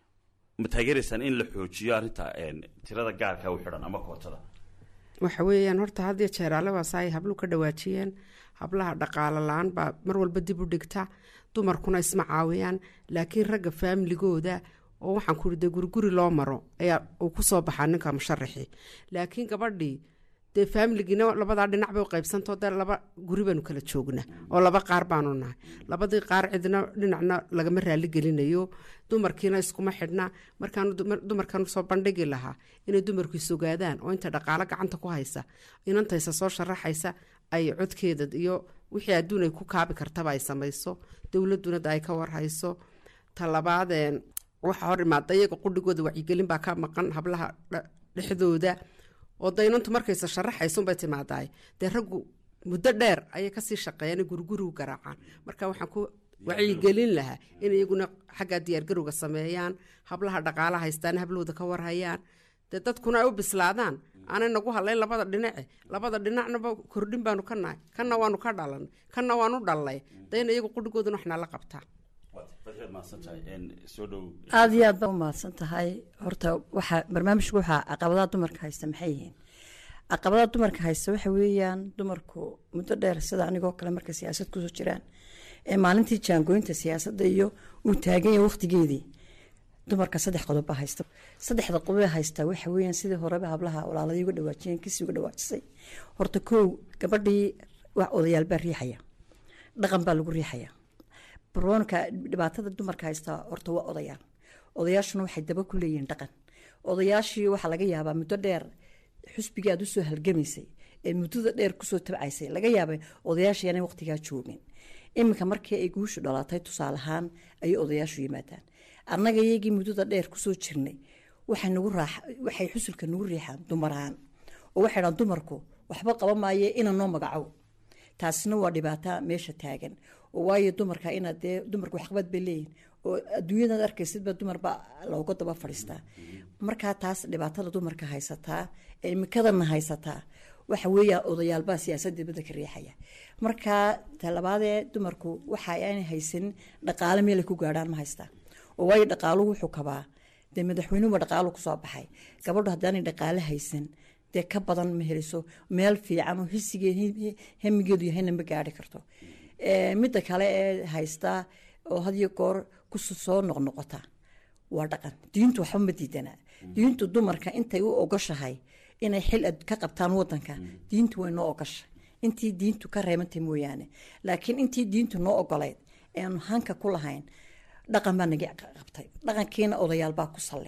ma taageeraysaan in la xoojiyo arrinta een, tirada gaarka u xidhan ama kootada waxa weeyaan horta hadiyo jeeraale waasa ay hablu ka dhawaajiyeen hablaha dhaqaalo la-aan baa mar walba dib u dhigta dumarkuna isma caawiyaan laakiin ragga faamiligooda oo waxaan ku de guriguri loo maro ayaa uu kusoo baxaa ninka musharaxii laakiin gabadhii dee faamiligiina labadaa dhinac bay u qaybsantao dee laba guri baanu kala joogna oo laba qaar baanu nahay labadii qaar cidna dhinacna lagama raali gelinayo dumarkiina iskuma xidhna markaanu dumar- dumarkan soo bandhigi lahaa inay dumarku isogaadaan oo inta dhaqaalo gacanta ku haysa inantaysa soo sharaxaysa ay codkeeda iyo wixii adduun ay ku kaabi kartaba ay samayso dowladuna da ay ka warhayso talabaadeen waxa hor imaada iyaga qudhigooda wacyigelin baa ka maqan hablaha dha- dhexdooda oo daynantu markaysa sharaxaysunbay timaadaay dee raggu muddo dheer ayay kasii shaqeeyaan ee gurigurigu garaacaan marka waxaan ku wacyigelin lahaa in iyaguna xagga diyaargarowga sameeyaan hablaha dhaqaala haystaan hablahooda ka warhayaan dee dadkuna ay u bislaadaan aanay nagu hadlayn labada dhinace labada dhinacnaba kordhin baanu ka nahay kanna waanu ka dhalanay kanna waanu dhalnay dayna iyagu qudhigooduna wax nala qabtaa fadxiyaad mahadsantahay Een, soo dhow aada iyo aad baa u mahadsan tahay horta waxaa barnaamijku waxaa caqabadaha dumarka haysta maxay yihiin caqabadaha dumarka haysta waxa weeyaan dumarku muddo dheer sida anigoo kale markay siyaasad kusoo jiraan ee maalintii jaangooyinta siyaasadda iyo uu taagan yahay waqtigeedii dumarka saddex qodob baa haysta saddexda qodob haystaa waxa weeyaan sidii horeba hablaha walaaladii uga dhawaajiyeen kisii uga dhawaajisay horta kow gabadhii wax odayaal baa riixaya dhaqan baa lagu riixaya baroonka dhibaatada dumarka haystaa horta waa odayaal odayaashuna waxay daba ku leeyihiin dhaqan odayaashii waxaa laga yaabaa muddo dheer xusbigii aad usoo halgamaysay ee muddada dheer kusoo tabcaysay laga yaabay odayaasha inay waqtigaa joogin iminka markii ay guushu dhalatay tusaale ahaan ayay odayaashu yimaadaan annaga iyagii muddada dheer kusoo jirnay waxay nagu raax waxay xusulka nagu riixaan dumar ahaan oo waxay dhahan dumarku waxba qaba maaye ina noo magacow taasina waa dhibaata meesha taagan oo waayo dumarka inaad dee dumarku waxqabad bay leeyihin oo adduunyadaad arkaysidba dumarba looga daba fadhiistaa markaa taas dhibaatada dumarka haysataa ee imikadana haysataa waxa weeya odayaalbaa siyaasadda dibadda ka riixaya markaa talabaadee dumarku waxa aanay haysanin dhaqaale meelay ku gaadhaan ma haystaan oo waayo dhaqaaluhu wuxuu kabaa dee madaxweynuhuba dhaqaalu kusoo baxay gabadhu haddaanay dhaqaale haysan dee ka badan ma heliso meel fiican oo hisigee hemigeedu yahayna ma gaari karto midda kale ee haystaa oo hadiyo goor kusoo noqnoqota waa dhaqan diintu waxba ma diidanaa diintu dumarka intay u ogoshahay inay xil ka qabtaan wadanka diintu way noo ogasha intii diintu ka reebantay mooyaane laakiin intii diintu noo ogolayd eanu hanka ku lahayn dhaqan baa naga qabtay dhaqankiina odayaalbaa ku salle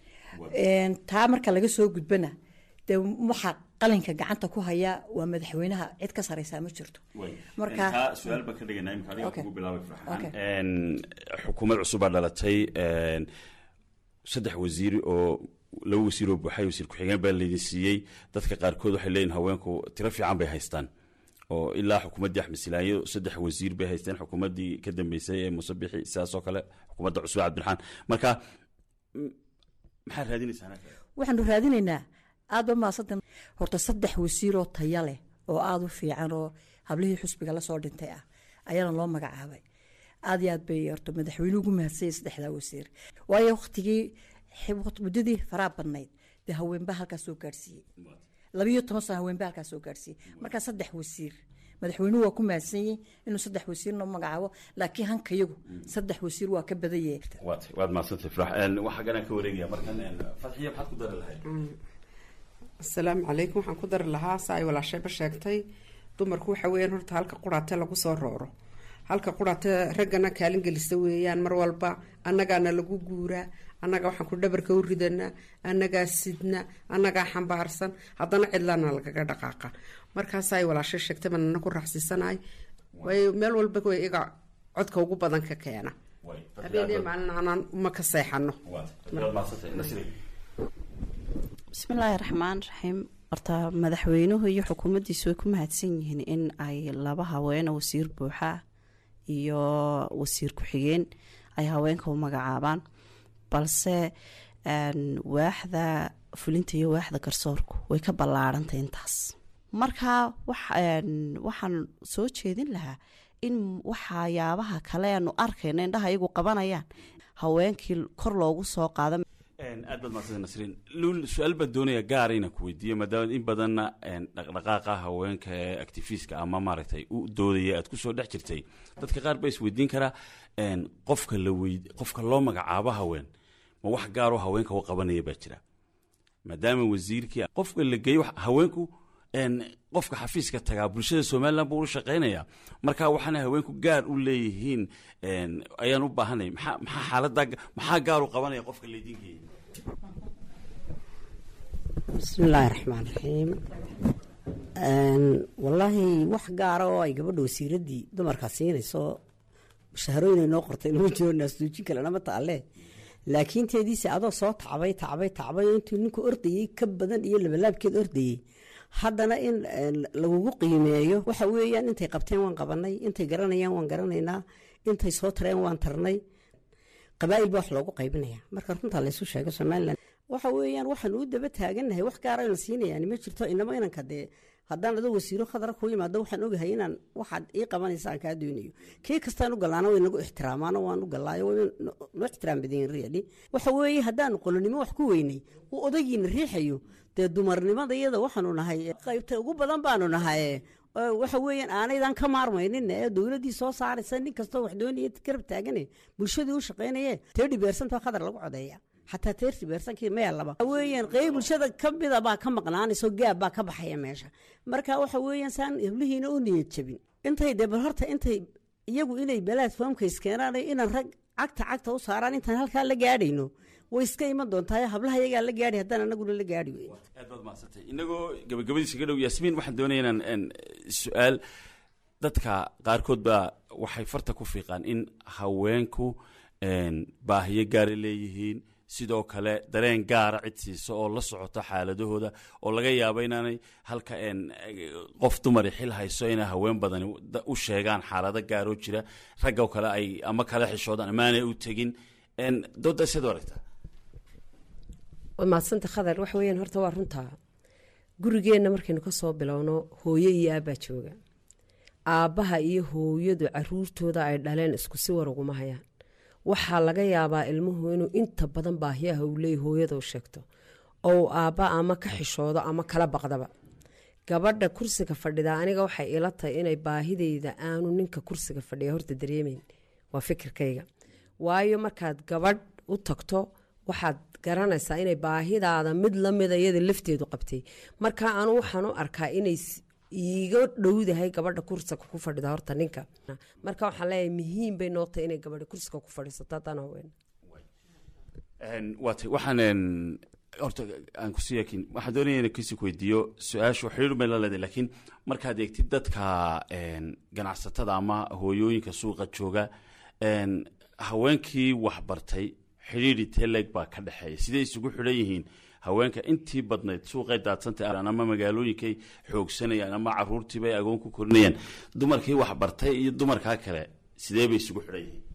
taa marka laga soo gudbana dee waxaa qalinka gacanta ku haya waa madaxweynaha cid ka sareysaa ma jirto marka su-aal baan ka dhiganaa imika adiga kugu bilaabay farxaan xukuumad cusubaa dhalatay saddex wasiir oo laba wasiir oo buuxay wasiir ku-xigeen baa laydin siiyey dadka qaarkood waxay leeyihin haweenku tiro fiican bay haystaan oo ilaa xukuumaddii axmed silaayo saddex wasiir bay haysteen xukuumaddii ka dambeysay ee muuse bixi sidaasoo kale xukuumadda cusub cabdiraxmaan marka maxaad raadinaysaa waxaanu raadinaynaa aada ba maasantan horta saddex wasiiroo taya leh oo aada u fiican oo hablihii xusbiga lasoo dhintay ah ayaana loo magacaabay aad iyo aad bay horta madaxweynuhu ugu mahadsanyay saddexdaa wasiir waayo waktigii muddadii faraa badnayd dee haweenbaa halkaas soo gaadhsiiyey labiyo toban sano haweenbaa halkaas soo gaadhsiiyey markaa saddex wasiir madaxweynuhu waa ku mahadsanyey inuu saddex wasiir noo magacaabo laakiin hankayagu saddex wasiir waa ka badan yahay waad mahadsantay farax waxaa ganaan ka wareegaya markan fadxiya maxaad ku dari lahayd asalaamu calaykum waxaan ku dari lahaa sa ay walaashayba sheegtay dumarku waxa weeyaan horta halka quraate lagu soo rooro halka quraate raggana kaalin gelisa weeyaan mar walba annagaana lagu guuraa annaga waxaan ku dhabarka u ridanaa annagaa sidna annagaa xambaarsan haddana cidlaana lagaga dhaqaaqa markaasa ay walaashay sheegtay baan ana ku raaxsiisanahay waayo meel walba way iga codka ugu badan ka keena habeenii maalin aanaan uma ka seexano bismillaahi raxmaan raxiim horta madaxweynuhu iyo xukuumaddiisu way ku mahadsan yihiin in ay laba haweene wasiir buuxa iyo wasiir ku-xigeen ay haweenka u magacaabaan balse waaxda fulinta iyo waaxda garsoorku way ka ballaarantay intaas marka waxaan soo jeedin lahaa in waxayaabaha kale aanu arkayno indhaha iyagu qabanayaan haweenkii kor loogu soo qaado aad baad maasanta nasriin luul su-aal baan doonaya gaara inaan ku weydiiyo maadaama in badanna dhaqdhaqaaqa haweenka ee actifiska ama maaragtay u doodaya aad kusoo dhex jirtay dadka qaar baa isweydiin karaa qofka la wey qofka loo magacaabo haween ma wax gaaroo haweenka u qabanaya baa jira maadaama wasiirkii qofka la geeyo haweenku qofka xafiiska tagaa bulshada somalilan buu u shaqaynaya marka waxaana haweenku gaar u leeyihiin ayaan u baahanay maxaa maxaa xaalada maxaa gaar u qabanaya qofka laydinkeeya bismillaahi raxmaan raxiim wallaahi wax gaara oo ay gabadha wasiiraddii dumarkaa siinayso shaharooyinay noo qortay lama jiro naasduujin kalena ma taalle laakiin teediise adoo soo tacbay tacbay tacbay intuu ninku ordayey ka badan iyo labalaabkeed ordayey haddana in lagugu qiimeeyo waxa weeyaan intay qabteen waan qabanay intay garanayaan waan garanaynaa intay soo tareen waan tarnay qabaa'il baa wax loogu qaybinaya marka runtaa laysu sheego somalilan waxa weeyaan waxaan u daba taagannahay wax gaara la siinayaan ma jirto inama inanka dee haddaan adoo wasiiro khadra ku yimaado waxaan ogahay inaan waxaad ii qabanaysa aan kaa doonayo kii kastaan u galaana way nagu ixtiraamaano waan u galaayo way noo ixtiraam badayin really waxa weeye haddaanu qolonimo wax ku weynay uu odagiina riixayo dee dumarnimada iyada waxaanu nahay qaybta ugu badan baanu nahay waxa weeyaan aanaydan ka maarmaynin ee dowladdii soo saaraysa nin kastoo wax doonaya garab taagane bulshadii u shaqaynaye teedhi beersanta khadar lagu codeeya xataa teerti beersankii meellaba weeyaan qeyb bulshada ka mida baa ka maqnaanayso gaab baa ka baxaya meesha marka waxa weeyaan saan heblihiina u niyad jabin intay dee bal horta intay iyagu inay balaad foomka iskeenaan inaan rag cagta cagta u saaraan intaan halkaa la gaadhayno way iska iman doontaa hablaha iyagaa la gaadhi haddaan anaguna la gaadhi weyn aad baad mahadsantay inagoo gabagabadiisa ka dhow yaasmiin waxaan doonaya inaan een, su-aal dadka qaarkood baa waxay farta ku fiiqaan in haweenku een, baahiyo gaara leeyihiin sidoo kale dareen gaara cid siisa oo la socota xaaladahooda oo laga yaabo inaanay halka een, qof dumari xil hayso inay haween badani da- u sheegaan xaalado gaaroo jira ragga oo kale ay ama kala xishoodaan ama aanay u tegin een, dooda siad u aragtaa waa mahadsanta khadar waxa weeyaan horta waa runtaa gurigeenna markaynu ka soo bilowno hooyo iyo aabbaa jooga aabbaha iyo hooyadu caruurtooda ay dhaleen isku si war uguma hayaan waxaa laga yaabaa ilmuhu inuu inta badan baahiyaha uu leeyahy hooyada u sheegto oo uu aabba ama ka xishoodo ama kala baqdaba gabadha kursiga fadhida aniga waxay ila tahay inay baahideyda aanu ninka kursiga fadhiya horta dareemeyn waa fikirkayga waayo markaad gabadh u tagto waxaad garanaysaa inay baahidaada mid lamida iyada lafteedu qabtay marka anu waxaan u arkaa inay s- iiga dhowdahay gabadha kursiga ku fadhida horta ninka marka waxaan leeyahay muhiim bay noo tahay inay gabadha kursiga ku fadhiisato haddaan haween Een, waa tay waxaan een, horta aan kusii yakin waxaan doonaya inaan kasii weydiiyo su-aashu xiriir bay la leedahay laakiin markaad eegtid dadka een, ganacsatada ama hooyooyinka suuqa jooga een, haweenkii waxbartay xidhiiri teleg baa ka dhexeeya siday isugu xidhan yihiin haweenka intii badnayd suuqay daadsantay ama magaalooyinkay xoogsanayaan ama caruurtiibay agoon ku korinayaan dumarkii waxbartay iyo dumarkaa kale sidee bay isugu xidhan yihiin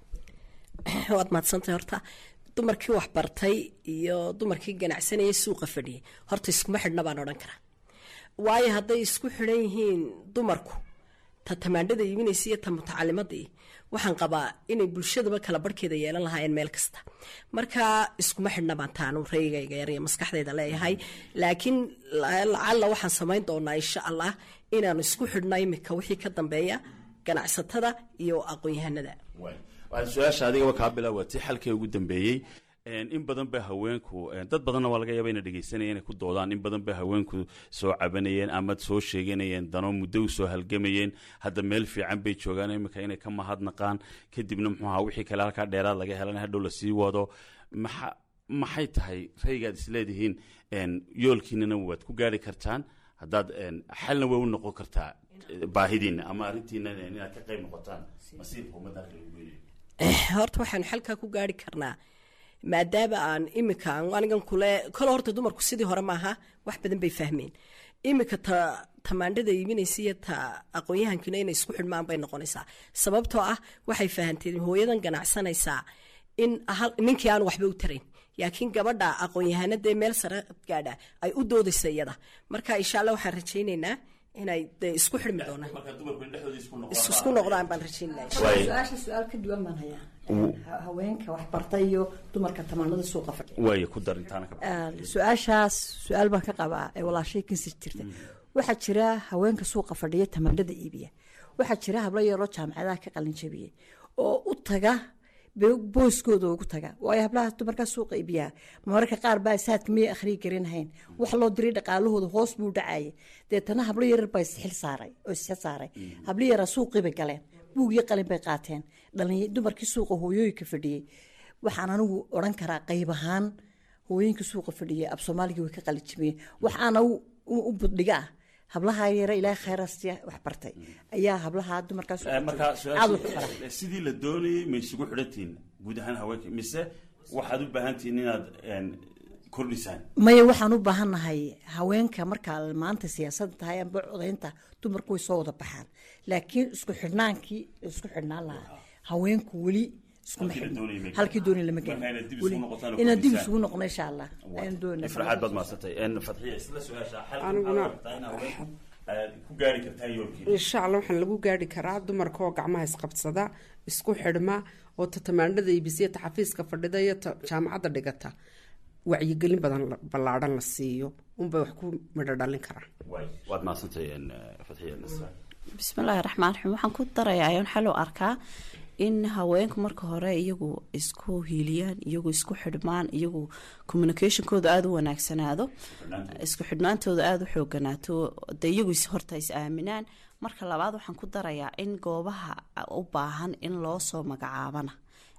waad mahadsantay horta dumarkii waxbartay iyo dumarkii ganacsanayay suuqa fadhiyay horta iskuma xidhna baan odhan karaa waayo hadday isku xidhan yihiin dumarku ta tamaandhada iibinaysa iyo ta mutacalimadii waxaan qabaa inay bulshadaba kala barhkeeda yeelan lahaayeen meel kasta marka iskuma xidhna baan taanu raygayga yar iyo maskaxdayda leeyahay laakiin la- lacalla waxaan samayn doonaa insha allah inaanu isku xidhno imika wixii ka dambeeya ganacsatada iyo aqoon-yahanada waay waxaan su-aasha adigaba kaa bilaawatay xalkii ugu dambeeyey Een, in badan ba haweenku een, dad badanna waa laga yaaba inay dhegeysanayeen inay ku doodaan in badan ba haweenku soo cabanayeen ama soo sheeganayeen dano muddo u soo halgamayeen hadda meel fiican bay joogaan imika inay ka mahadnaqaan kadibna muxuu ahaa wixii kale halkaa dheeraad laga helan hadhow lasii wado maxa maxay tahay raygaad isleedihiin een, yoolkiinana waad ku gaari kartaan haddaad een, xalna way u noqon kartaa eh, baahidiina ama arrintiina inaad ka qayb noqotaan masiirka ummadda halka lagu weynayo horta waxaanu xalkaa ku gaari karnaa maadaama aan imika aan anigan kule kole horta dumarku sidii hore maaha wax badan bay fahmeen imika ta tamaandhada iibinaysa iyo ta aqoon-yahankina inay isku xidhmaan bay noqonaysaa sababtoo ah waxay fahanteen hooyadan ganacsanaysaa in hal ninkii aan waxba u tarayn laakiin gabadha aqoon-yahanadee meel sare gaadha ay u doodaysa iyada marka insha allah waxaan rajaynaynaa inay dee isku xidhmi doonaan marka dumarku in dhexdooda isku noqdaan is- isku noqdaan baan rajaynaya Waay. su-aasha su-aal ka duwan baan hayaa Ha- haweenka waxbartay iyo dumarka tamaanada suuqa fadhiya waayo ku dar intaana ka su-aashaas su-aal baan ka qabaa ee walaashay kansi jirta waxaa jira haweenka suuqa fadhiya tamaandhada iibiya waxaa jira hablo yaroo jaamacadaha ka qalin jabiyey oo u taga be- booskooda ugu taga waayo hablaha dumarkaa suuqa iibiyaa mararka qaar baa saadka miyay akhriyi karinhayn wax loo diray dhaqaalahooda hoos buu dhacaya deetana hablo yarar baa isxil saaray oo isxil saaray hablo yaraa suuqii bay galeen buug iyo qalin bay qaateen dhalin dumarkii suuqa hooyooyinka fadhiyey waxaan anigu odhan karaa qayb ahaan hooyinka suuqa fadhiyay ab soomaaliga way ka qalijimiyeen waxaana u u buddhiga ah hablaha yare ilaahay khayrastiya wax bartay ayaa hablaha dumarkaas marka aad wax u bara su-aasha sidii la doonayay ma isugu xidhantihiin guud ahaan haweenka mise waxaad u baahan tihiin inaad een, kordhisaan maya waxaan u baahannahay haweenka markaa maanta siyaasadda tahay amba codaynta dumarku way soo wada baxaan laakiin isku xidhnaankii isku xidhnaan lahaa haweenku weli iskuma Halkii la xidhno doonayay ma gaadhin. halkii doonay lama Marka gaadhin inaad dib Weli- isugu noqotaan oo inaad dib kordhisaan. isugu noqono insha allah ayaan doonaa ifraxaad baad mahadsantay Een, fadxiya isla su-aasha xalka Aniguna- maxaad rabtaa in haweenku aad ku gaari kartaan yoolkiina insha allah waxaan lagu gaari karaa dumarka oo gacmaha isqabsada isku xidhma oo ta tamaandhada iibisiya ta xafiiska fadhida iyo ta jaamacadda dhigata wacyigelin badan la- ballaadhan la siiyo unbay wax ku midho dhalin karaan waay waad mahadsantay een, fadxiya nasra bismillaahi raxmaan raxiim waxaan ku darayaa ayaan xal u arkaa in haweenku marka hore iyagu isku hiiliyaan iyagu isku xidhmaan iyagu communicationkooda aada u wanaagsanaado isku xidhnaantooda aada u xooganaato de iyagu is- horta is aaminaan marka labaad waxaan ku darayaa in goobaha u baahan in loo soo magacaabana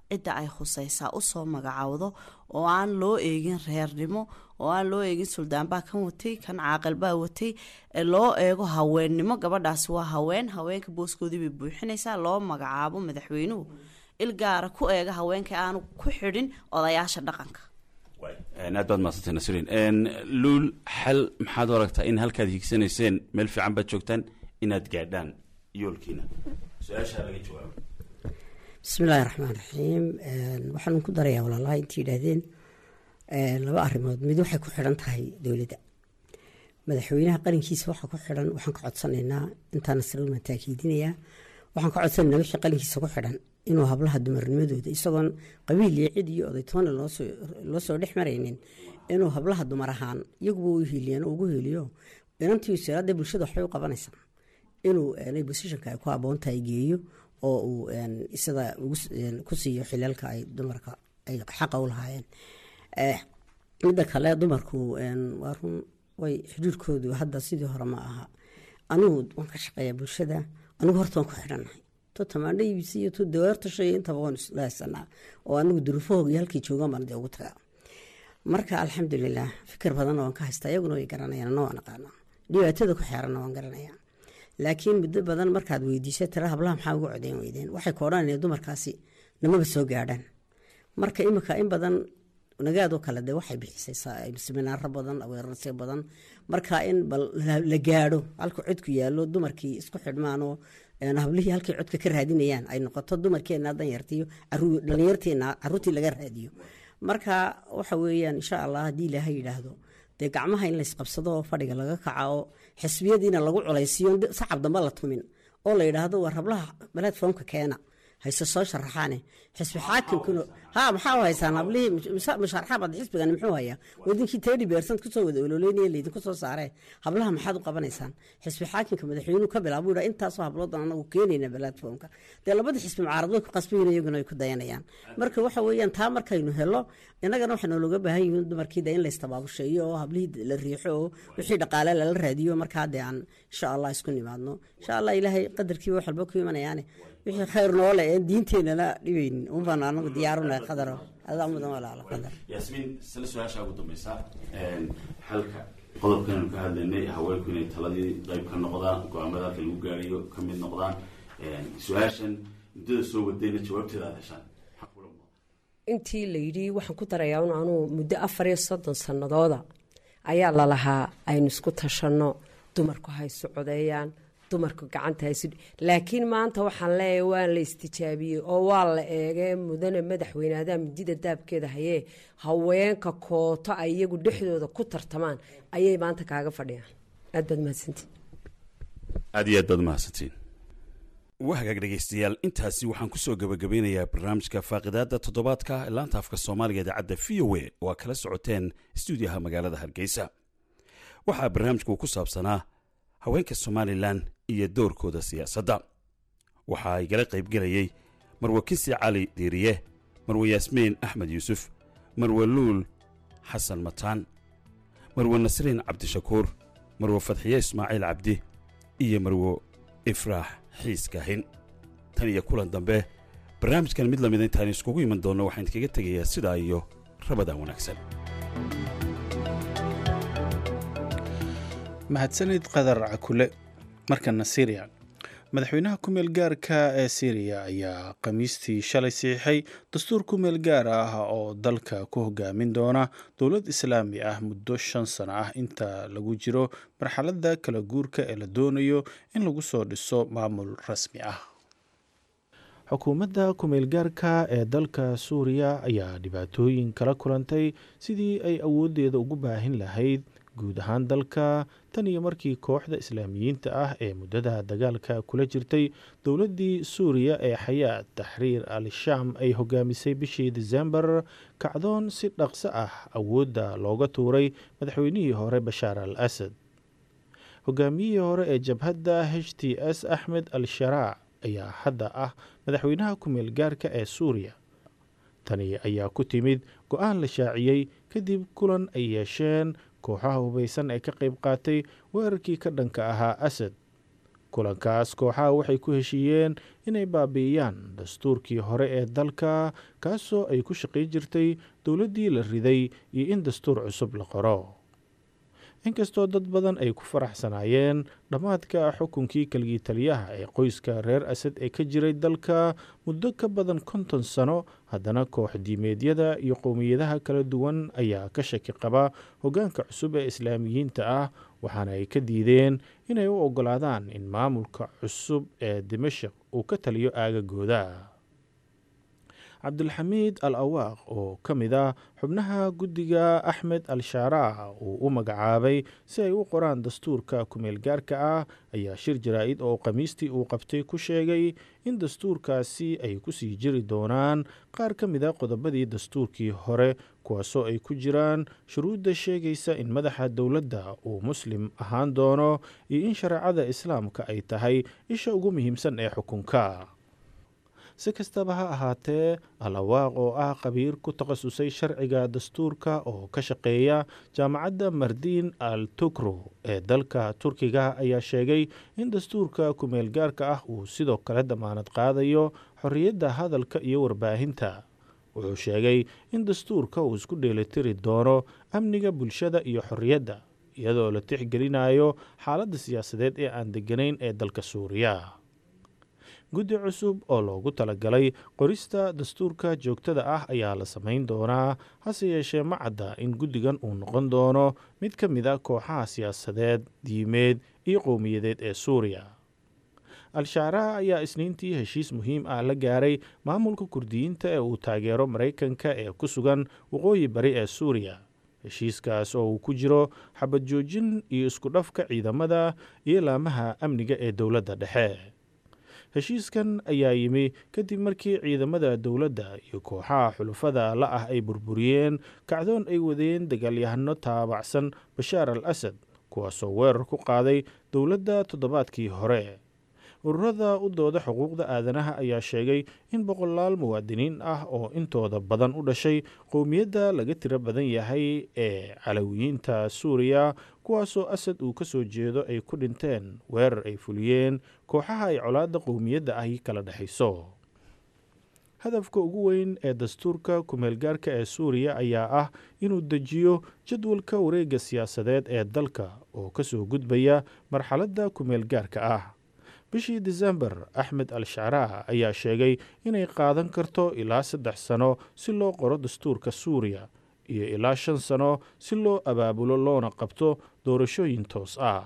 cidda ay khusaysaa usoo magacaawdo oo aan loo eegin reernimo oo aan loo eegin suldaanbaa kan watay kan caaqilbaa watay ee loo eego haweennimo gabadhaasi waa haween haweenka booskoodii bay buuxinaysaa loo magacaabo madaxweynuhu il gaara ku eega haweenka aanu ku xidhin odayaasha dhaqanka aad baad mahadsantay nasriin luul xal maxaad u aragtaa in halkaad higsanayseen meel fiican baad joogtaan inaad gaadhaan yoolkiina su-aashaa laga jawaabo bismillahi raxmaan raxiim waxaan ku darayaa walaalaha intii yidhaahdeen laba arrimood mid waxay ku xidhan tahay dowladda madaxweynaha qarankiisa waxa ku xidhan waxaan ka codsanaynaa intaa nasrimaan taakiidinayaa waxaan ka codsanaynaa wixii qarankiisa ku xidhan inuu hablaha dumarnimadooda isagoon qabiil iyo cid iyo odaytoona loo soo dhex maraynin inuu hablaha dumar ahaan iyaguba u hiiliyaan ugu hiiliyo inantii siraadda bulshada waxbay u qabanaysaa inuu bosishonka ay ku aboontahay geeyo oo uu sida ku siiyo xilaalka ay dumarka ay xaqa u lahaayeen midda kale dumarku waa run way xuduudkoodu hadda sidii hore ma aha anigu waan ka shaqeeyaa bulshada anigu horta waan ku xidhannahay to tamaandho iibisa iyo to dawaarta shay intaba waan isla haysanaa oo anigu duruufahooga iyo halkii joogaan baan dee ugu tagaa marka alxamdulilah fikir badanna waan ka haystaa iyaguna way garanayaan anna waan aqaanaa dhibaatada ku xeeranna waan garanayaa laakiin muddo badan markaad weydiisa tira hablaha maxaa uga codeyn weydeen waxay ka odhanayaan dumarkaasi namaba soo gaadhaan marka imika in badan nagaadoo kale de waxay bixisay seminaaro badan aweerarse badan marka in bal la gaadho halka codku yaallo dumarkii isku xidhmaanoo hablihii halkay codka ka raadinayaan ay noqoto dumarkeena danyartiyo dhalinyarteena caruurtii laga raadiyo marka waxa weeyaan insha allah haddii ilaaha yidhaahdo dee gacmaha in laysqabsado oo fadhiga laga kaca oo xisbiyadiina lagu culaysiyo sacab damba la tumin oo la yidhaahdo waa rablaha platformka keena hayse soo sharaxaane xisbi xaakimkuna ha maxaa u haysaan hablihii musharaxabad xisbigan muxuu hayaa wadinkii tedi beersant kusoo wada ololeynaya laydinku soo saaree hablaha maxaad u qabanaysaan xisbi xaakimka madaxweynuhu ka bilaabo yidhaa intaasoo habloodan anagu keenayna platformka dee labada xisbi mucaarad way ku qasbayin iyaguna ay ku dayanayaan marka waxa weeyaan taa markaynu helo innagana waxaa noologa baahan yihiin dumarkii dee in laystabaabusheeyo oo hablihii la riixo oo wixii dhaqaale lala raadiyo markaa dee aan insha allah isku nimaadno insha allah ilaahay qadarkiiba wax walba ku imanayaane wixii khayr noole ee diinteenana dhibaynin unbaan anagu diyaarunahay qadaro adaa mudan walaalo qadar yaasmiin sila su-aasha ugu dambeysa xalka qodobkanaynu ka hadlaynay haweenku inay taladii qayb ka noqdaan go-aamada halka lagu gaarayo ka mid noqdaan su-aashan muddada soo wadayna jawaabteeda aad heshaan intii la yidhi waxaan ku darayaa un anuu muddo afar iyo soddon sannadooda ayaa lalahaa aynu isku tashanno dumarku haysu codeeyaan dumarku gacanta haysu laakiin maanta waxaan leeyahay waa la istijaabiyey oo waa la eegee mudane madaxweyneadaa midida daabkeeda hayee haweenka kooto ay iyagu dhexdooda ku tartamaan ayay maanta kaaga fadhiyaan aad baad mahadsantiin aad iyo aad baad mahadsantiin waa hagaag dhegaystayaal intaasi waxaan kusoo gabagabeynayaa barnaamijka faaqidaada toddobaadka ee laanta afka soomaaliga idaacadda v o a oo aad kala socoteen stuudiyaha magaalada hargeysa waxaa barnaamijku ku saabsanaa haweenka somalilan iyo doorkooda siyaasadda waxaa igala qaybgelayey marwe kisi cali diiriye marwe yaasmiin axmed yuusuf marwe luul xasan mataan marwe nasriin cabdishakuur marwe fadxiye ismaaciil cabdi iyo marwe ifraax xiis kaahin tan iyo kulan dambe barnaamijkan mid lamida intaan iskugu iman doonno waxaan idkaga tegayaa sidaa iyo rabadaan wanaagsan mahadsanid qadar cakule markana syriya madaxweynaha ku-meel gaarka ee syriya ayaa khamiistii shalay siixay dastuur ku-meel gaar ah oo dalka ku hogaamin doona dowlad islaami ah muddo shan sano ah inta lagu jiro marxaladda kala guurka ee la doonayo in lagu soo dhiso maamul rasmi ah xukuumadda ku-meel gaarka ee dalka suuriya ayaa dhibaatooyin kala kulantay sidii ay awooddeeda ugu baahin lahayd guud ahaan dalka tan iyo markii kooxda islaamiyiinta ah ee muddada dagaalka kula jirtay dowladdii suuriya ee xayaat taxriir al shaam ay hogaamisay bishii disembar kacdoon si dhaqso ah awoodda looga tuuray madaxweynihii hore bashaar al asad hogaamiyihii hore ee jabhadda h t s axmed al sharaac ayaa hadda ah madaxweynaha ku-meel gaarka ee suuriya tani ayaa ku timid go-aan la shaaciyey kadib kulan ay yeesheen kooxaha hubaysan ee ka qayb qaatay weerarkii ka dhanka ahaa asad kulankaas kooxaha waxay ku heshiiyeen inay baabi'iyaan dastuurkii hore ee dalka kaasoo ay ku shaqayn jirtay dowladdii la riday iyo in dastuur cusub la qoro inkastoo dad badan ay ku faraxsanaayeen dhammaadka xukunkii kaligii taliyaha ee qoyska reer asad ee ka jiray dalka muddo ka badan konton sano haddana koox diimeedyada iyo qowmiyadaha kala duwan ayaa ka shaki qaba hoggaanka cusub ee islaamiyiinta ah waxaana ay ka diideen inay u oggolaadaan in maamulka cusub ee dimashik uu ka taliyo aagagooda cabdulxamiid al awaaq oo ka mid ah xubnaha guddiga axmed al shaaraac uu u magacaabay si ay u qoraan dastuurka kumeel gaarka ah ayaa shir jaraa-id oo khamiistii uu qabtay ku sheegay in dastuurkaasi ay ku sii jiri doonaan qaar ka mid a qodobadii dastuurkii hore kuwaasoo ay ku jiraan shuruudda sheegaysa in madaxa dowladda uu muslim ahaan doono iyo in shareecada islaamka ay tahay isha ugu muhiimsan ee xukunka si kastaba ha ahaatee alawaaq oo ah khabiir ku takhasusay sharciga dastuurka oo ka shaqeeya jaamacadda mardiin al tukro ee dalka turkiga ayaa sheegay in dastuurka kumeel gaarka ah uu sidoo kale damaanad qaadayo xorriyadda hadalka iyo warbaahinta wuxuu sheegay in dastuurka uu isku dheelitiri doono amniga bulshada iyo xorriyadda iyadoo la tixgelinayo xaaladda siyaasadeed ee aan degganayn ee dalka suuriya guddi cusub oo loogu talagalay qorista dastuurka joogtada ah ayaa la samayn doonaa hase yeeshee ma cadda in guddigan uu noqon doono mid ka mid a kooxaha siyaasadeed diimeed iyo qowmiyadeed ee suuriya al-shaaraha ayaa isniintii heshiis muhiim ah la gaaray maamulka kurdiyiinta ee uu taageero maraykanka ee ku sugan waqooyi bari ee suuriya heshiiskaas oo uu ku jiro xabad joojin iyo isku dhafka ciidamada iyo laamaha amniga ee dowladda dhexe heshiiskan ayaa yimi kadib markii ciidamada dowladda iyo kooxaha xulufada la ah ay burburiyeen kacdoon ay wadeen dagaalyahano taabacsan bashaar al asad kuwaasoo weerar ku qaaday dowladda toddobaadkii hore ururada u dooda xuquuqda aadanaha ayaa sheegay in boqolaal muwaadiniin ah oo intooda badan u dhashay qowmiyadda laga tiro badan yahay ee calawiyiinta suuriya kuwaasoo asad uu ka soo jeedo ay ku dhinteen weerar ay fuliyeen kooxaha ay colaadda qowmiyadda ahi kala dhexayso hadafka ugu weyn ee dastuurka kumeelgaarka ee suuriya ayaa ah inuu dejiyo jadwalka wareegga siyaasadeed ee dalka oo kasoo gudbaya marxaladda kumeelgaarka ah bishii disembar axmed al shacraah ayaa sheegay inay qaadan karto ilaa saddex sano si loo qoro dastuurka suuriya iyo ilaa shan sano si loo abaabulo loona qabto doorashooyin toos ah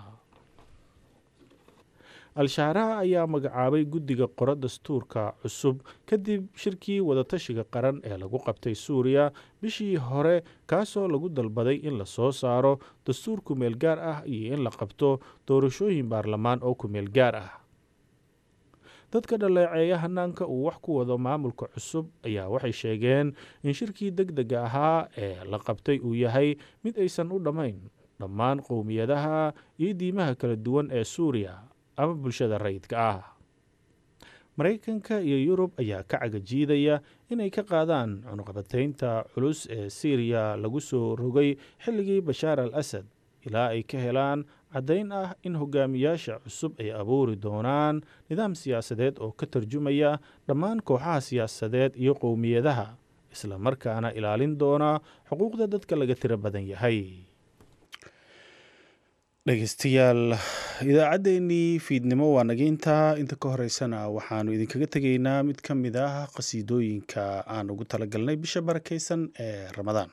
al-shacraah ayaa magacaabay guddiga qoro dastuurka cusub kadib shirkii wadatashiga qaran ee lagu qabtay suuriya bishii hore kaasoo lagu dalbaday in la soo saaro dastuur kumeel gaar ah iyo in la qabto doorashooyin baarlamaan oo kumeel gaar ah dadka dhaleeceeya hanaanka uu wax ku wado maamulka cusub ayaa waxay sheegeen in shirkii deg dega ahaa ee la qabtay uu yahay mid aysan u dhammayn dhammaan qowmiyadaha iyo diimaha kala duwan ee suuriya ama bulshada rayidka ah maraykanka iyo yurub ayaa ka cagajiidaya inay ka qaadaan cunuqabataynta culus ee siiriya lagu soo rogay xilligii bashaar al asad ilaa ay ka helaan caddayn ah in hogaamiyaasha cusub ay abuuri doonaan nidaam siyaasadeed oo ka tarjumaya dhammaan kooxaha siyaasadeed iyo qowmiyadaha isla markaana ilaalin doona xuquuqda dadka laga tiro badan yahay dhegeystayaal idaacaddeenii fiidnimo waa nageyntaa inta ka horeysana waxaanu idinkaga tegaynaa mid ka mid ah qhasiidooyinka aan ugu talagalnay bisha barakeysan ee ramadaan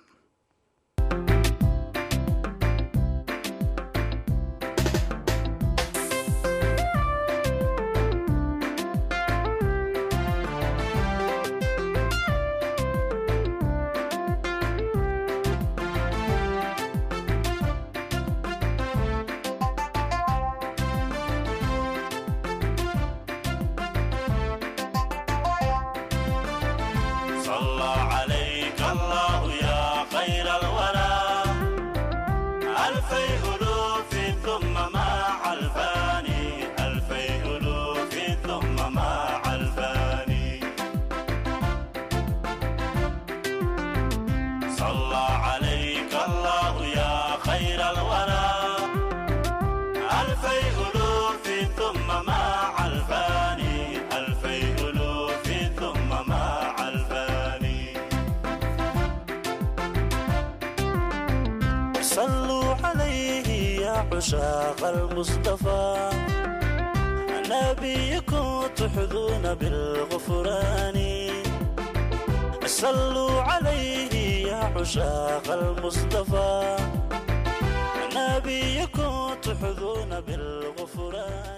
خير الورى ألفي ألوف ثم عشاق المصطفى نبيكم تحظون بالغفران صلوا عليه يا عشاق المصطفى نبيكم تحظون بالغفران